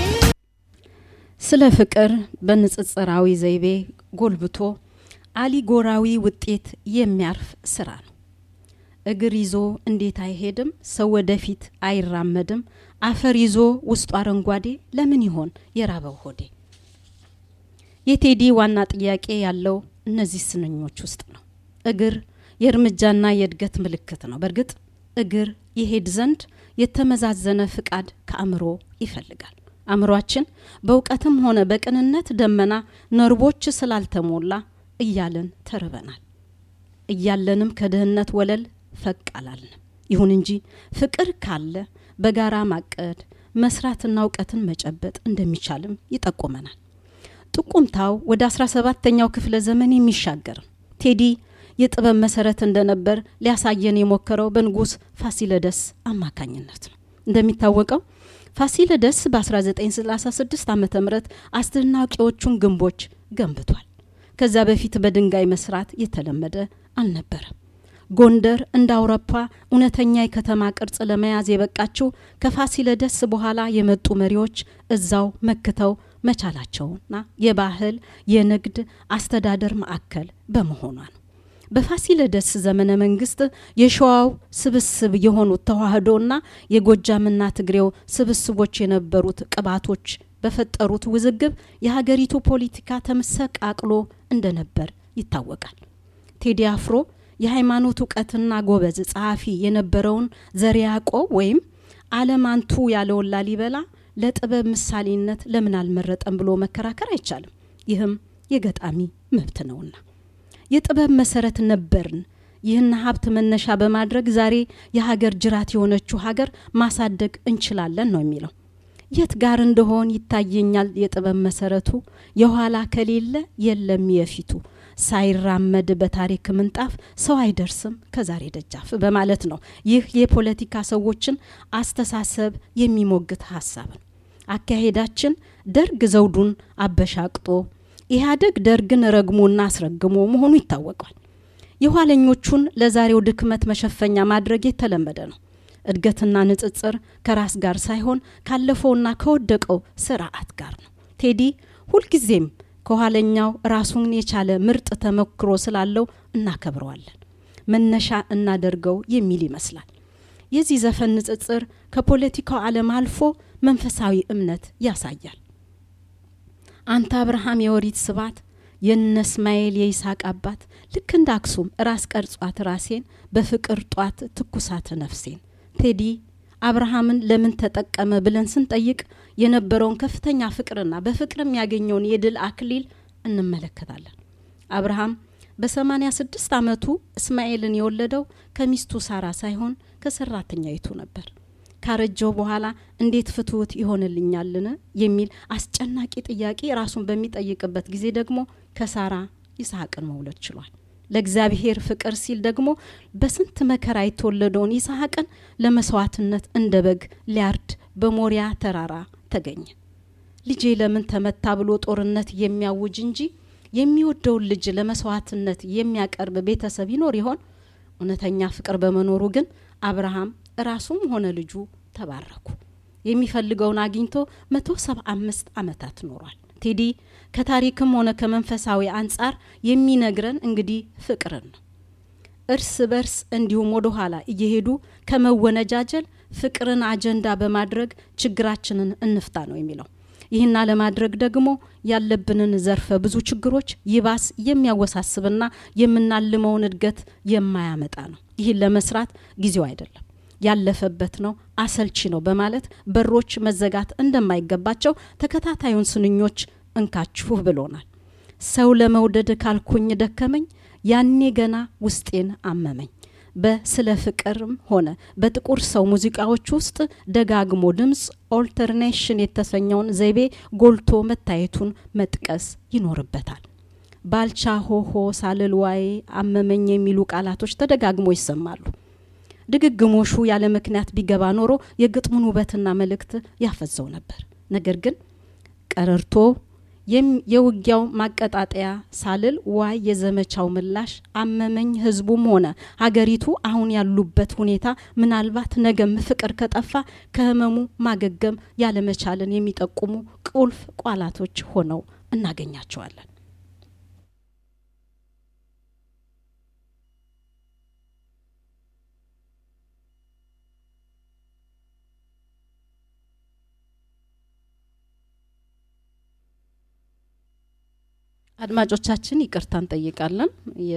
ስለ ፍቅር በንጽጽራዊ ዘይቤ ጎልብቶ አሊጎራዊ ውጤት የሚያርፍ ስራ ነው። እግር ይዞ እንዴት አይሄድም? ሰው ወደፊት አይራመድም? አፈር ይዞ ውስጡ አረንጓዴ ለምን ይሆን የራበው ሆዴ? የቴዲ ዋና ጥያቄ ያለው እነዚህ ስንኞች ውስጥ ነው። እግር የእርምጃና የእድገት ምልክት ነው። በእርግጥ እግር ይሄድ ዘንድ የተመዛዘነ ፍቃድ ከአእምሮ ይፈልጋል። አእምሯችን በእውቀትም ሆነ በቅንነት ደመና ነርቦች ስላልተሞላ እያለን ተርበናል። እያለንም ከድህነት ወለል ፈቅ አላልንም። ይሁን እንጂ ፍቅር ካለ በጋራ ማቀድ መስራትና እውቀትን መጨበጥ እንደሚቻልም ይጠቁመናል። ጥቁምታው ወደ 17ተኛው ክፍለ ዘመን የሚሻገር ነው። ቴዲ የጥበብ መሰረት እንደነበር ሊያሳየን የሞከረው በንጉስ ፋሲለደስ አማካኝነት ነው። እንደሚታወቀው ፋሲለደስ በ1936 ዓ ም አስደናቂዎቹን ግንቦች ገንብቷል። ከዛ በፊት በድንጋይ መስራት የተለመደ አልነበረም። ጎንደር እንደ አውሮፓ እውነተኛ የከተማ ቅርጽ ለመያዝ የበቃችው ከፋሲለደስ በኋላ የመጡ መሪዎች እዛው መክተው መቻላቸውና የባህል የንግድ አስተዳደር ማዕከል በመሆኗ ነው። በፋሲለደስ ዘመነ መንግስት የሸዋው ስብስብ የሆኑት ተዋህዶና የጎጃምና ትግሬው ስብስቦች የነበሩት ቅባቶች በፈጠሩት ውዝግብ የሀገሪቱ ፖለቲካ ተመሰቃቅሎ እንደነበር ይታወቃል። ቴዲ አፍሮ የሃይማኖት እውቀትና ጎበዝ ጸሐፊ የነበረውን ዘር ያዕቆብ ወይም አለማንቱ ያለውን ላሊበላ ለጥበብ ምሳሌነት ለምን አልመረጠም ብሎ መከራከር አይቻልም። ይህም የገጣሚ መብት ነውና የጥበብ መሰረት ነበርን። ይህን ሀብት መነሻ በማድረግ ዛሬ የሀገር ጅራት የሆነችው ሀገር ማሳደግ እንችላለን ነው የሚለው። የት ጋር እንደሆን ይታየኛል የጥበብ መሰረቱ፣ የኋላ ከሌለ የለም የፊቱ፣ ሳይራመድ በታሪክ ምንጣፍ ሰው አይደርስም ከዛሬ ደጃፍ በማለት ነው። ይህ የፖለቲካ ሰዎችን አስተሳሰብ የሚሞግት ሀሳብ ነው። አካሄዳችን ደርግ ዘውዱን አበሻቅጦ ኢህአዴግ ደርግን ረግሞና አስረግሞ መሆኑ ይታወቃል። የኋለኞቹን ለዛሬው ድክመት መሸፈኛ ማድረግ የተለመደ ነው። እድገትና ንጽጽር ከራስ ጋር ሳይሆን ካለፈውና ከወደቀው ስርዓት ጋር ነው። ቴዲ ሁልጊዜም ከኋለኛው ራሱን የቻለ ምርጥ ተሞክሮ ስላለው እናከብረዋለን። መነሻ እናደርገው የሚል ይመስላል። የዚህ ዘፈን ንጽጽር ከፖለቲካው ዓለም አልፎ መንፈሳዊ እምነት ያሳያል። አንተ አብርሃም የወሪት ስባት የነ እስማኤል የይስሐቅ አባት ልክ እንደ አክሱም ራስ ቀርጿት ራሴን በፍቅር ጧት ትኩሳት ነፍሴን። ቴዲ አብርሃምን ለምን ተጠቀመ ብለን ስንጠይቅ የነበረውን ከፍተኛ ፍቅርና በፍቅርም ያገኘውን የድል አክሊል እንመለከታለን። አብርሃም በሰማኒያ ስድስት ዓመቱ እስማኤልን የወለደው ከሚስቱ ሳራ ሳይሆን ከሰራተኛይቱ ነበር። ካረጀው በኋላ እንዴት ፍትውት ይሆንልኛልን የሚል አስጨናቂ ጥያቄ ራሱን በሚጠይቅበት ጊዜ ደግሞ ከሳራ ይስሐቅን መውለድ ችሏል። ለእግዚአብሔር ፍቅር ሲል ደግሞ በስንት መከራ የተወለደውን ይስሐቅን ለመስዋዕትነት እንደ በግ ሊያርድ በሞሪያ ተራራ ተገኘ። ልጄ ለምን ተመታ ብሎ ጦርነት የሚያውጅ እንጂ የሚወደውን ልጅ ለመስዋዕትነት የሚያቀርብ ቤተሰብ ይኖር ይሆን? እውነተኛ ፍቅር በመኖሩ ግን አብርሃም ራሱም ሆነ ልጁ ተባረኩ። የሚፈልገውን አግኝቶ መቶ ሰባ አምስት ዓመታት ኖሯል። ቴዲ ከታሪክም ሆነ ከመንፈሳዊ አንጻር የሚነግረን እንግዲህ ፍቅርን ነው። እርስ በርስ እንዲሁም ወደ ኋላ እየሄዱ ከመወነጃጀል ፍቅርን አጀንዳ በማድረግ ችግራችንን እንፍታ ነው የሚለው። ይህና ለማድረግ ደግሞ ያለብንን ዘርፈ ብዙ ችግሮች ይባስ የሚያወሳስብና የምናልመውን እድገት የማያመጣ ነው። ይህን ለመስራት ጊዜው አይደለም ያለፈበት ነው፣ አሰልቺ ነው በማለት በሮች መዘጋት እንደማይገባቸው ተከታታዩን ስንኞች እንካችሁ ብሎናል። ሰው ለመውደድ ካልኩኝ ደከመኝ፣ ያኔ ገና ውስጤን አመመኝ። በስለ ፍቅርም ሆነ በጥቁር ሰው ሙዚቃዎች ውስጥ ደጋግሞ ድምፅ ኦልተርኔሽን የተሰኘውን ዘይቤ ጎልቶ መታየቱን መጥቀስ ይኖርበታል። ባልቻ ሆሆ ሳልልዋይ አመመኝ የሚሉ ቃላቶች ተደጋግሞ ይሰማሉ። ድግግሞሹ ያለ ምክንያት ቢገባ ኖሮ የግጥሙን ውበትና መልእክት ያፈዘው ነበር። ነገር ግን ቀረርቶ የውጊያው ማቀጣጠያ ሳልል ዋይ የዘመቻው ምላሽ አመመኝ ህዝቡም ሆነ ሀገሪቱ አሁን ያሉበት ሁኔታ ምናልባት ነገም ፍቅር ከጠፋ ከህመሙ ማገገም ያለመቻልን የሚጠቁሙ ቁልፍ ቃላቶች ሆነው እናገኛቸዋለን። አድማጮቻችን ይቅርታ እንጠይቃለን።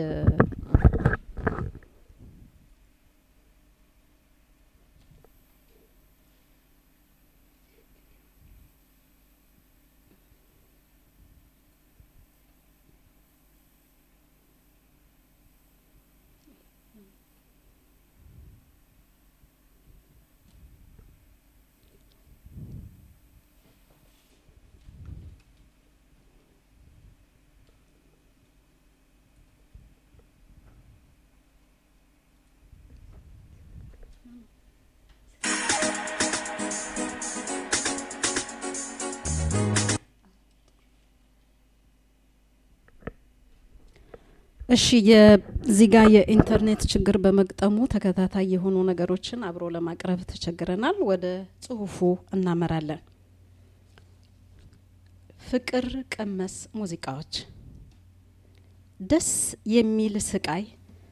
እሺ የዚህ ጋር የኢንተርኔት ችግር በመግጠሙ ተከታታይ የሆኑ ነገሮችን አብሮ ለማቅረብ ተቸግረናል። ወደ ጽሁፉ እናመራለን። ፍቅር ቀመስ ሙዚቃዎች ደስ የሚል ስቃይ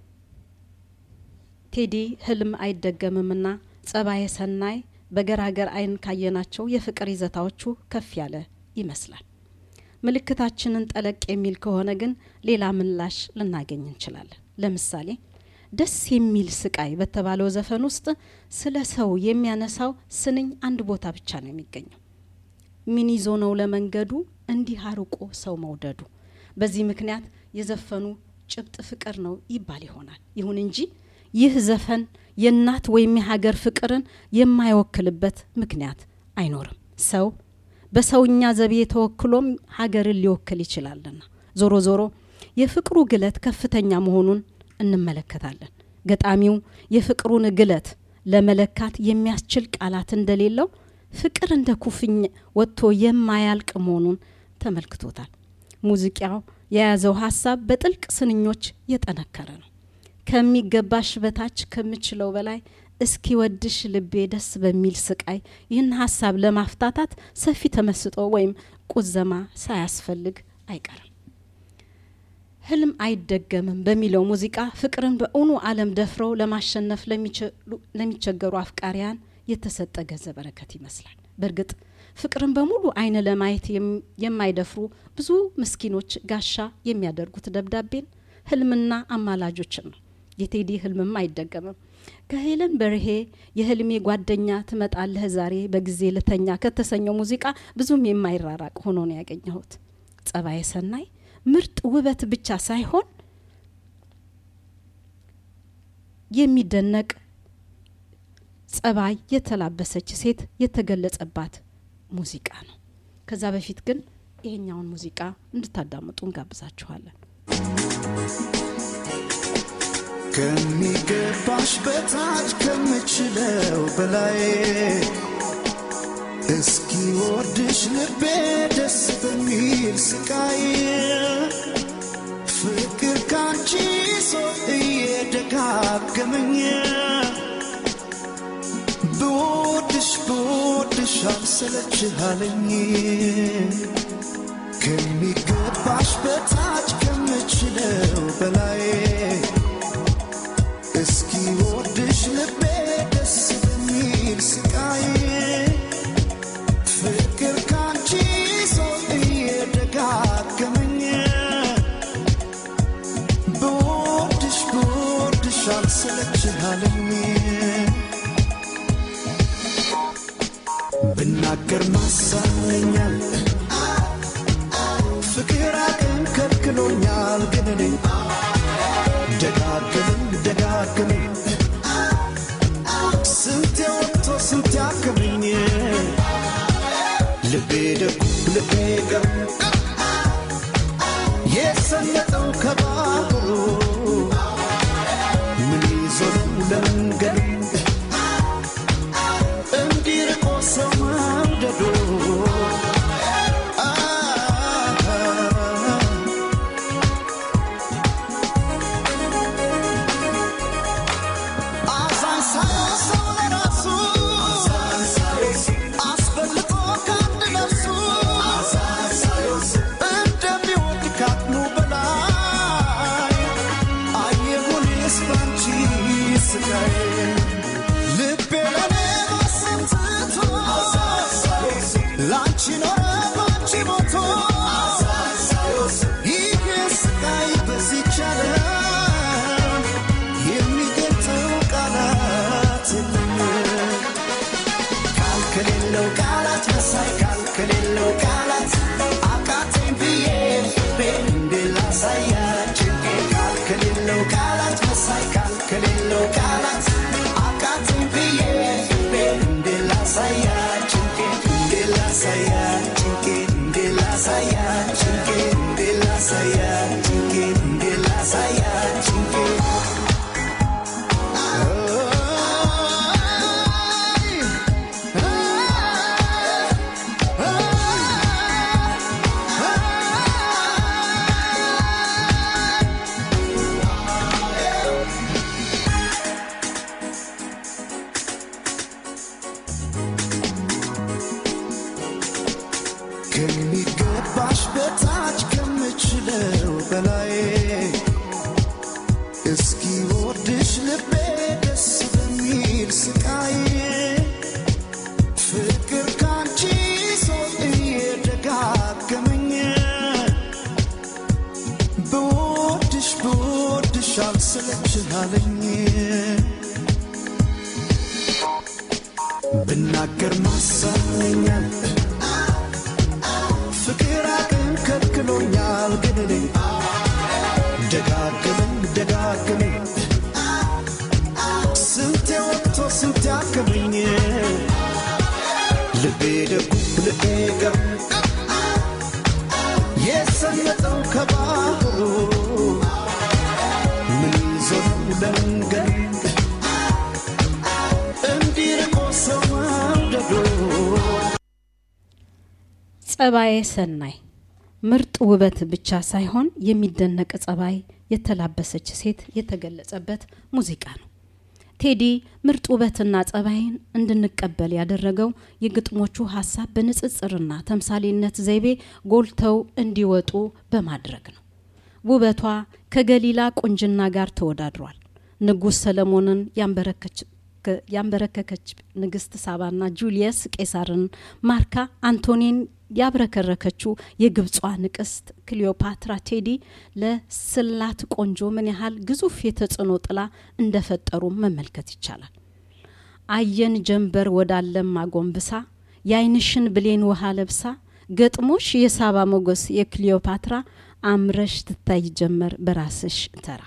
ቴዲ ህልም አይደገምምና ጸባየ ሰናይ በገራገር አይን ካየናቸው የፍቅር ይዘታዎቹ ከፍ ያለ ይመስላል። ምልክታችንን ጠለቅ የሚል ከሆነ ግን ሌላ ምላሽ ልናገኝ እንችላለን። ለምሳሌ ደስ የሚል ስቃይ በተባለው ዘፈን ውስጥ ስለ ሰው የሚያነሳው ስንኝ አንድ ቦታ ብቻ ነው የሚገኘው። ምን ይዞ ነው ለመንገዱ እንዲህ አርቆ ሰው መውደዱ። በዚህ ምክንያት የዘፈኑ ጭብጥ ፍቅር ነው ይባል ይሆናል። ይሁን እንጂ ይህ ዘፈን የእናት ወይም የሀገር ፍቅርን የማይወክልበት ምክንያት አይኖርም። ሰው በሰውኛ ዘቤ ተወክሎም ሀገርን ሊወክል ይችላልና ዞሮ ዞሮ የፍቅሩ ግለት ከፍተኛ መሆኑን እንመለከታለን። ገጣሚው የፍቅሩን ግለት ለመለካት የሚያስችል ቃላት እንደሌለው ፍቅር እንደ ኩፍኝ ወጥቶ የማያልቅ መሆኑን ተመልክቶታል። ሙዚቃው የያዘው ሀሳብ በጥልቅ ስንኞች የጠነከረ ነው። ከሚገባሽ በታች ከምችለው በላይ እስኪ ወድሽ ልቤ ደስ በሚል ስቃይ ይህን ሀሳብ ለማፍታታት ሰፊ ተመስጦ ወይም ቁዘማ ሳያስፈልግ አይቀርም። ህልም አይደገምም በሚለው ሙዚቃ ፍቅርን በእውኑ ዓለም ደፍረው ለማሸነፍ ለሚቸገሩ አፍቃሪያን የተሰጠ ገጸ በረከት ይመስላል። በእርግጥ ፍቅርን በሙሉ አይን ለማየት የማይደፍሩ ብዙ ምስኪኖች ጋሻ የሚያደርጉት ደብዳቤን ህልምና አማላጆችን ነው። የቴዲ ህልምም አይደገምም። ከሄለን በርሄ የህልሜ ጓደኛ ትመጣለህ ዛሬ በጊዜ ልተኛ ከተሰኘው ሙዚቃ ብዙም የማይራራቅ ሆኖ ነው ያገኘሁት። ጸባየ ሰናይ ምርጥ ውበት ብቻ ሳይሆን የሚደነቅ ጸባይ የተላበሰች ሴት የተገለጸባት ሙዚቃ ነው። ከዛ በፊት ግን ይሄኛውን ሙዚቃ እንድታዳምጡ እንጋብዛችኋለን። ከሚገባሽ በታች ከምችለው በላይ እስኪ ወርድሽ ልቤ ደስ በሚል ስቃይ ፍቅር ካንቺ ሰው እየደጋገመኝ ብወድሽ ብወድሽ አልሰለችሃለኝ ከሚገባሽ በታች ከምችለው በላይ እስኪ ወድሽ ልቤ ደስ በሚል ስቃይ ፍቅር ካንቺ ሰው እየደጋገመኝ ብወድሽ ብወድሽ አልሰለችሃለኝ ብናገር ማሳመኛል ፍቅር አቅም ከልክሎኛል ግን እኔ ደጋግመኝ ደጋግመኝ ስንት ወጥቶ ስንት ያክመኝ ልቤ ደጉ ልቤ ገሩ የሰመጠው ከባህሩ ምን ይዞ ነው ለመንገዱ እንዲርቆ ሰው መውደዱ አዛኝ ሳይሆን ሰው ለራሱ አስበልጦ ከአንድ ነፍሱ እንደሚወድ ካቅሙ በላይ አየሁኔስ ባንቺ ስቃይ ልቤ ለኔ ማሰምትቶ ላንቺ ኖረ ባንቺ ሞቶ ይህ ስቃይ በዚች ዓለም የሚገልጸው ቃላት የለም። ቃል ከሌለው ቃላት መሳይ ቃል ከሌለው ቃላት አቃተኝ ብዬ ልቤን እንዴት ላሳያችሁ ቃል ከሌለው ቃላት መሳይ ቃል ከሌለው ቃላት አቃተኝ ብዬ ልቤን እንዴት ላሳያችሁ እንዴት ላሳያችሁ እንዴት ላሳያችሁ እንዴት ላሳያችሁ እንዴት ላሳያችሁ ከሚገባሽ በታች ከምችለው በላይ እስኪ ወርድሽ ልቤ ደስ በሚል ስቃይ ፍቅር ካንቺ ሰው እየደጋገመኝ ብወድሽ ብወድሽ አልሰለችሃለኝ ብናገር ማሳመኛል ፍቅር አቅም ከልክሎኛል ግን እኔ ደጋግመኝ ደጋግመኝ ስንቴ ወጥቶ ስንት ያክመኝ ልቤ ደጉ ልቤ ገሩ የሰመጠው ከባህሩ ምን ይዞ ነው ለመንገዱ እንዲርቆ ሰው መውደዱ ጸባዬ ሰናይ ምርጥ ውበት ብቻ ሳይሆን የሚደነቅ ጸባይ የተላበሰች ሴት የተገለጸበት ሙዚቃ ነው። ቴዲ ምርጥ ውበትና ጸባይን እንድንቀበል ያደረገው የግጥሞቹ ሀሳብ በንጽጽርና ተምሳሌነት ዘይቤ ጎልተው እንዲወጡ በማድረግ ነው። ውበቷ ከገሊላ ቁንጅና ጋር ተወዳድሯል። ንጉሥ ሰለሞንን ያንበረከከች ንግስት ሳባና ጁልየስ ቄሳርን ማርካ አንቶኒን ያብረከረከችው የግብጿ ንቅስት ክሊዮፓትራ ቴዲ ለስላት ቆንጆ ምን ያህል ግዙፍ የተጽዕኖ ጥላ እንደፈጠሩ መመልከት ይቻላል። አየን ጀንበር ወዳለም አጎንብሳ የአይንሽን ብሌን ውሃ ለብሳ ገጥሞሽ የሳባ ሞገስ የክሊዮፓትራ አምረሽ ትታይ ጀመር በራስሽ ተራ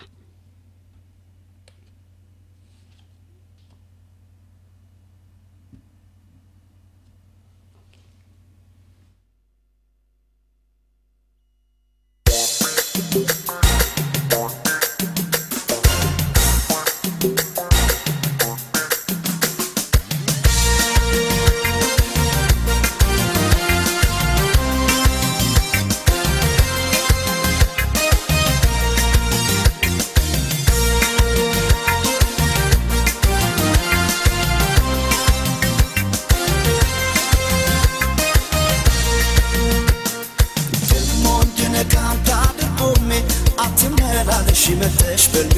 መተሽ በልቤ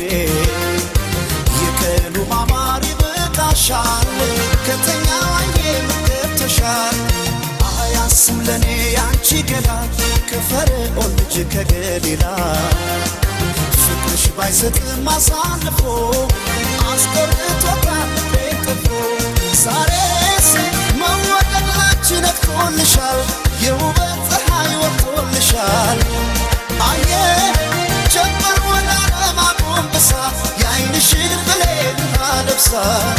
የቀኑ ማማር ይበቃሻል ከተኛ ዋዬ ገብተሻል አያስም ለእኔ ያንቺ ገላ ከፈርዖን ልጅ ከገሊላ ፍቅርሽ ባይሰጥም አሳልፎ አስቆርጦታል ቤቅፎ ዛሬስ መወደድ ላንቺ ነቅቶልሻል የውበት ፀሐይ ወጥቶልሻል አየ ጀመር ወደ ዓለም አጎንብሳ የአይንሽን ብሌን አለብሳ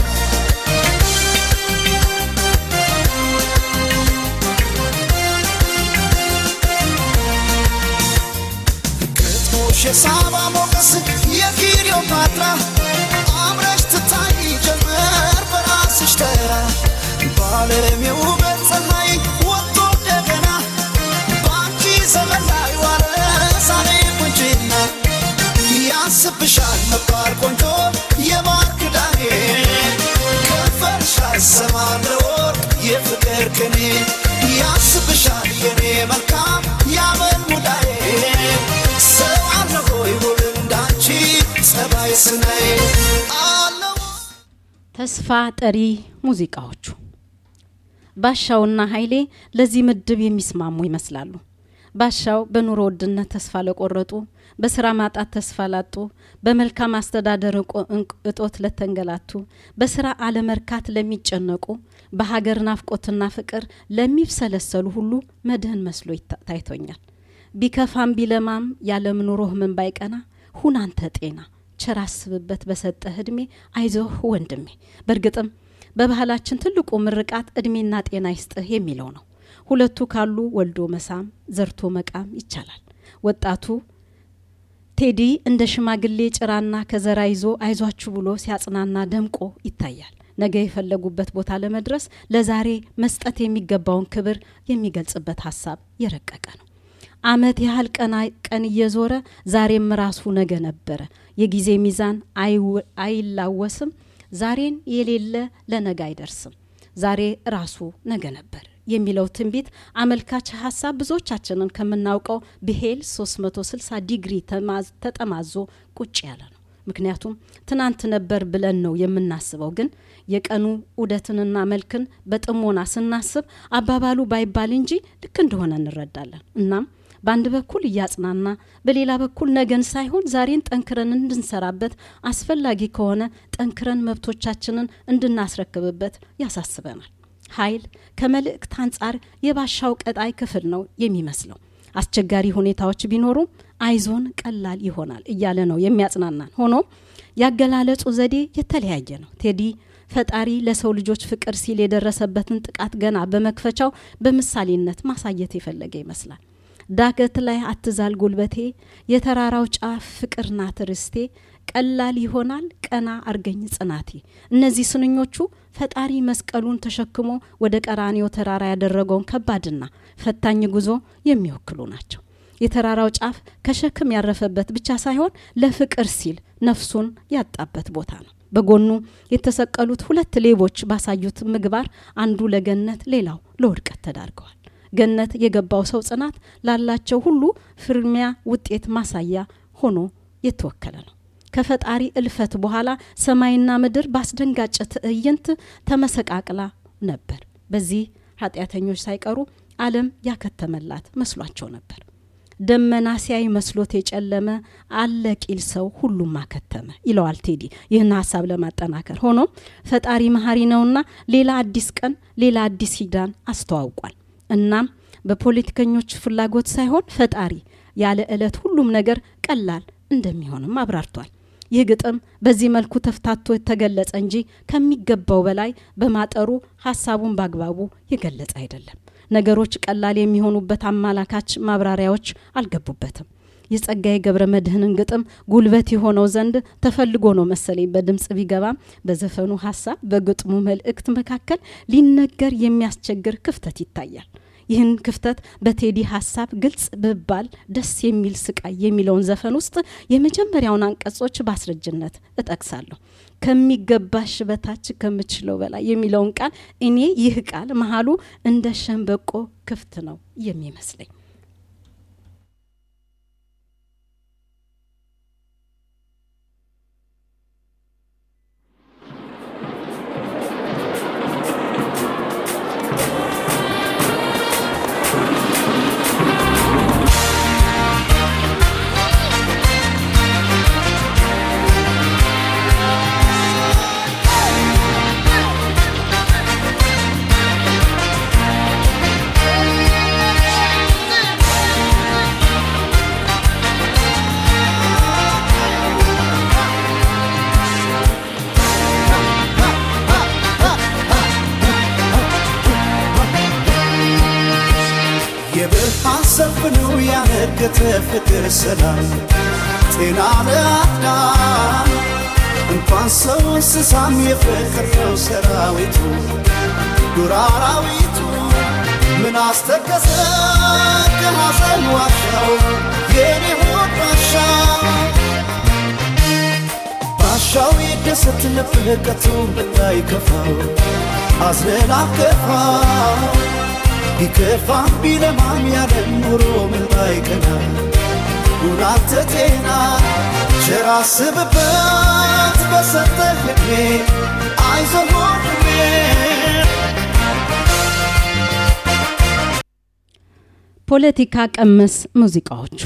ግጥሞሽ የሳባ ሞገስ የክሊዮፓትራ አምረሽ ትታይ ጀመር በራስሽ ተራ በዓለም የውበት ፀሐይ ወጥቶ እንደገና በአንቺ ዘመን ላይ ዋለ ዛሬ ቁንጅና ያስብሻል መባል ቆንጆ የማር ክዳኔ ከንፈርሽ አይሰማም ለወርቅ የፍቅር ቅኔ ያስብሻል የኔ መልካም ያመል ሙዳዬ ሰው አለ ሆይ ውብ እንዳንቺ ጸባይ ስናይ አለው ተስፋ ጠሪ ሙዚቃዎቹ ባሻውና ኃይሌ ለዚህ ምድብ የሚስማሙ ይመስላሉ። ባሻው በኑሮ ውድነት ተስፋ ለቆረጡ፣ በስራ ማጣት ተስፋ ላጡ፣ በመልካም አስተዳደር እቆ- እንቅ- እጦት ለተንገላቱ፣ በስራ አለመርካት ለሚጨነቁ፣ በሀገር ናፍቆትና ፍቅር ለሚብሰለሰሉ ሁሉ መድህን መስሎ ይታ- ታይቶኛል። ቢከፋም ቢለማም ያለም ኑሮህ ምን ባይቀና ሁን አንተ ጤና ቸር አስብበት በሰጠህ እድሜ አይዞህ ወንድሜ። በእርግጥም በባህላችን ትልቁ ምርቃት እድሜና ጤና ይስጥህ የሚለው ነው። ሁለቱ ካሉ ወልዶ መሳም ዘርቶ መቃም ይቻላል። ወጣቱ ቴዲ እንደ ሽማግሌ ጭራና ከዘራ ይዞ አይዟችሁ ብሎ ሲያጽናና ደምቆ ይታያል። ነገ የፈለጉበት ቦታ ለመድረስ ለዛሬ መስጠት የሚገባውን ክብር የሚገልጽበት ሀሳብ የረቀቀ ነው። አመት ያህል ቀና ቀን እየዞረ ዛሬም ራሱ ነገ ነበረ። የጊዜ ሚዛን አይው- አይላወስም። ዛሬን የሌለ ለነገ አይደርስም። ዛሬ ራሱ ነገ ነበር የሚለው ትንቢት አመልካች ሀሳብ ብዙዎቻችንን ከምናውቀው ብሄል 360 ዲግሪ ተማዝ- ተጠማዞ ቁጭ ያለ ነው። ምክንያቱም ትናንት ነበር ብለን ነው የምናስበው። ግን የቀኑ ዑደትንና መልክን በጥሞና ስናስብ አባባሉ ባይባል እንጂ ልክ እንደሆነ እንረዳለን። እናም በአንድ በኩል እያጽናና በሌላ በኩል ነገን ሳይሆን ዛሬን ጠንክረን እንድንሰራበት አስፈላጊ ከሆነ ጠንክረን መብቶቻችንን እንድናስረክብበት ያሳስበናል። ኃይል ከመልእክት አንጻር የባሻው ቀጣይ ክፍል ነው የሚመስለው። አስቸጋሪ ሁኔታዎች ቢኖሩም አይዞን ቀላል ይሆናል እያለ ነው የሚያጽናናን። ሆኖም ያገላለጹ ዘዴ የተለያየ ነው። ቴዲ ፈጣሪ ለሰው ልጆች ፍቅር ሲል የደረሰበትን ጥቃት ገና በመክፈቻው በምሳሌነት ማሳየት የፈለገ ይመስላል። ዳገት ላይ አትዛል ጉልበቴ፣ የተራራው ጫፍ ፍቅር ናት ርስቴ፣ ቀላል ይሆናል ቀና አርገኝ ጽናቴ። እነዚህ ስንኞቹ ፈጣሪ መስቀሉን ተሸክሞ ወደ ቀራኒዮ ተራራ ያደረገውን ከባድና ፈታኝ ጉዞ የሚወክሉ ናቸው። የተራራው ጫፍ ከሸክም ያረፈበት ብቻ ሳይሆን ለፍቅር ሲል ነፍሱን ያጣበት ቦታ ነው። በጎኑ የተሰቀሉት ሁለት ሌቦች ባሳዩት ምግባር አንዱ ለገነት ሌላው ለውድቀት ተዳርገዋል። ገነት የገባው ሰው ጽናት ላላቸው ሁሉ ፍርሚያ ውጤት ማሳያ ሆኖ የተወከለ ነው። ከፈጣሪ እልፈት በኋላ ሰማይና ምድር በአስደንጋጭ ትዕይንት ተመሰቃቅላ ነበር። በዚህ ኃጢአተኞች ሳይቀሩ ዓለም ያከተመላት መስሏቸው ነበር። ደመና ሲያይ መስሎት የጨለመ አለ ቂል ሰው ሁሉም አከተመ ይለዋል ቴዲ ይህን ሀሳብ ለማጠናከር። ሆኖም ፈጣሪ መሀሪ ነውና ሌላ አዲስ ቀን፣ ሌላ አዲስ ኪዳን አስተዋውቋል። እናም በፖለቲከኞች ፍላጎት ሳይሆን ፈጣሪ ያለ ዕለት ሁሉም ነገር ቀላል እንደሚሆንም አብራርቷል። ይህ ግጥም በዚህ መልኩ ተፍታቶ የተገለጸ እንጂ ከሚገባው በላይ በማጠሩ ሀሳቡን በአግባቡ የገለጸ አይደለም። ነገሮች ቀላል የሚሆኑበት አመላካች ማብራሪያዎች አልገቡበትም። የጸጋዬ ገብረ መድህንን ግጥም ጉልበት የሆነው ዘንድ ተፈልጎ ነው መሰለኝ በድምፅ ቢገባም በዘፈኑ ሀሳብ በግጥሙ መልእክት መካከል ሊነገር የሚያስቸግር ክፍተት ይታያል። ይህን ክፍተት በቴዲ ሀሳብ ግልጽ ብባል ደስ የሚል ስቃይ የሚለውን ዘፈን ውስጥ የመጀመሪያውን አንቀጾች በአስረጅነት እጠቅሳለሁ። ከሚገባሽ በታች ከምችለው በላይ የሚለውን ቃል እኔ ይህ ቃል መሀሉ እንደ ሸንበቆ ክፍት ነው የሚመስለኝ። የብርሃን ሰፍኑ ያነገተ ፍቅር ሰላም ጤና ለአዳም እንኳን ሰው እንስሳም የፍቅር ነው ሰራዊቱ ዱር አራዊቱ ምን አስተከዘ ከሐዘን ዋሻው የኔ ሆድ ባሻ ባሻው ይደሰት ልብህ ቀቱ እንዳይከፋው አዝነን አከፋው ቢከፋ ቢለማም ያለ ኑሮ ምን ባይቀና ሁናተ ጤና ቸር አስብበት በሰጠህ ዕድሜ አይዞህ ወንድሜ ፖለቲካ ቀመስ ሙዚቃዎቹ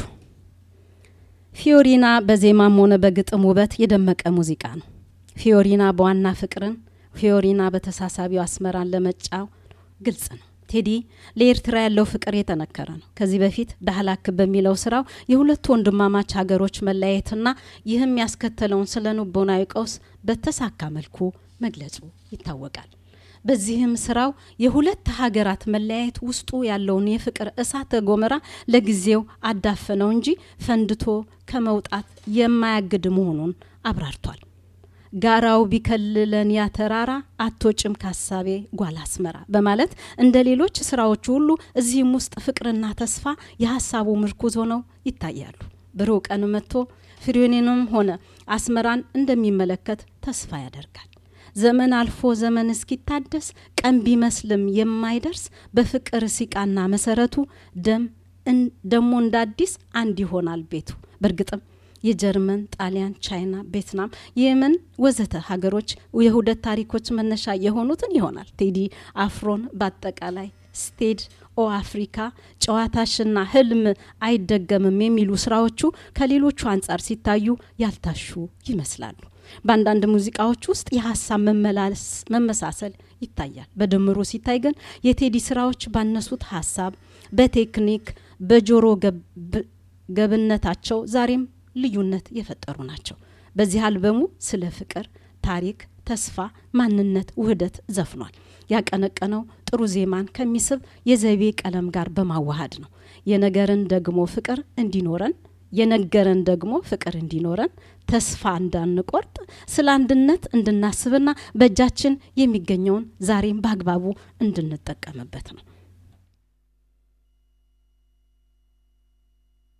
ፊዮሪና በዜማም ሆነ በግጥም ውበት የደመቀ ሙዚቃ ነው። ፊዮሪና በዋና ፍቅርን፣ ፊዮሪና በተሳሳቢው አስመራን ለመጫው ግልጽ ነው። ቴዲ ለኤርትራ ያለው ፍቅር የተነከረ ነው። ከዚህ በፊት ዳህላክ በሚለው ስራው የሁለቱ ወንድማማች ሀገሮች መለያየትና ይህም ያስከተለውን ስነ ልቦናዊ ቀውስ በተሳካ መልኩ መግለጹ ይታወቃል። በዚህም ስራው የሁለት ሀገራት መለያየት ውስጡ ያለውን የፍቅር እሳተ ገሞራ ለጊዜው አዳፈነው እንጂ ፈንድቶ ከመውጣት የማያግድ መሆኑን አብራርቷል። ጋራው ቢከልለን ያ ተራራ አትወጭም ካሳቤ ጓል አስመራ በማለት እንደ ሌሎች ስራዎቹ ሁሉ እዚህም ውስጥ ፍቅርና ተስፋ የሀሳቡ ምርኩዝ ሆነው ይታያሉ። ብሩህ ቀን መጥቶ ፍሬኔንም ሆነ አስመራን እንደሚመለከት ተስፋ ያደርጋል። ዘመን አልፎ ዘመን እስኪታደስ ቀን ቢመስልም የማይደርስ በፍቅር ሲቃና መሰረቱ ደም ደሞ እንደ አዲስ አንድ ይሆናል ቤቱ። በእርግጥም የጀርመን፣ ጣሊያን፣ ቻይና፣ ቬትናም፣ የመን ወዘተ ሀገሮች የውህደት ታሪኮች መነሻ የሆኑትን ይሆናል። ቴዲ አፍሮን በአጠቃላይ ስቴድ ኦ አፍሪካ፣ ጨዋታሽና ህልም አይደገምም የሚሉ ስራዎቹ ከሌሎቹ አንጻር ሲታዩ ያልታሹ ይመስላሉ። በአንዳንድ ሙዚቃዎች ውስጥ የሀሳብ መመሳሰል ይታያል። በድምሩ ሲታይ ግን የቴዲ ስራዎች ባነሱት ሀሳብ፣ በቴክኒክ፣ በጆሮ ገብነታቸው ዛሬም ልዩነት የፈጠሩ ናቸው። በዚህ አልበሙ ስለ ፍቅር፣ ታሪክ፣ ተስፋ፣ ማንነት፣ ውህደት ዘፍኗል። ያቀነቀነው ጥሩ ዜማን ከሚስብ የዘቤ ቀለም ጋር በማዋሃድ ነው። የነገርን ደግሞ ፍቅር እንዲኖረን የነገረን ደግሞ ፍቅር እንዲኖረን ተስፋ እንዳንቆርጥ ስለ አንድነት እንድናስብና በእጃችን የሚገኘውን ዛሬም በአግባቡ እንድንጠቀምበት ነው።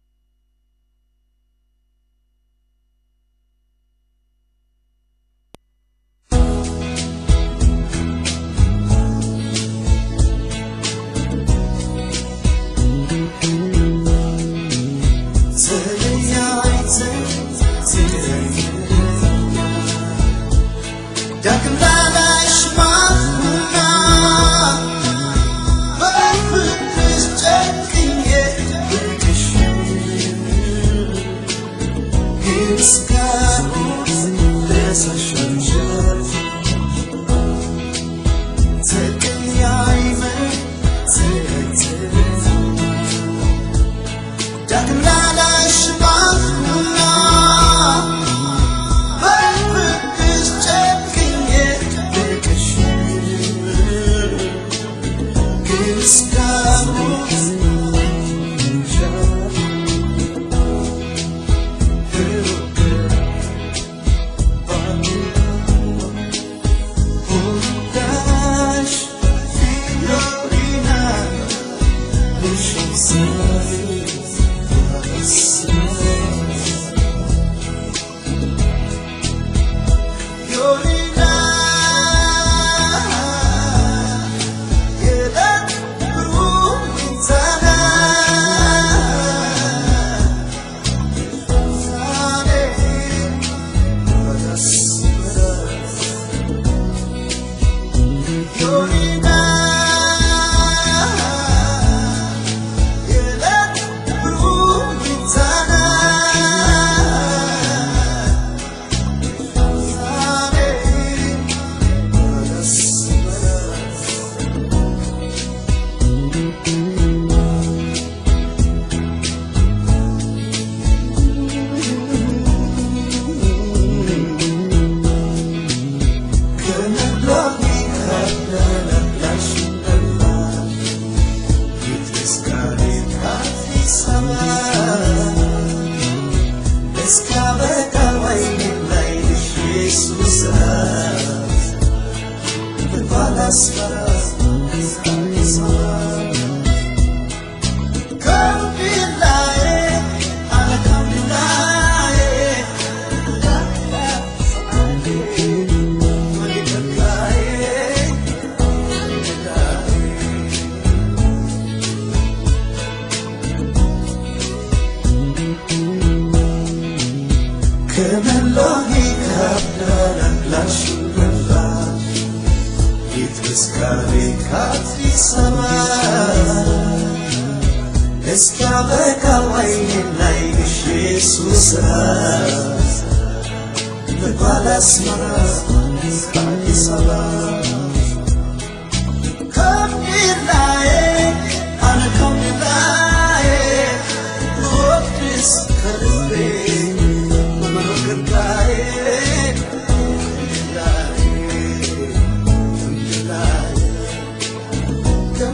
ከአዲስ አበባ እስኪያበቃ ወይኔን ላይ ግሽ ኢየሱስ ልጓል አስመራ ከአዲስ አበባ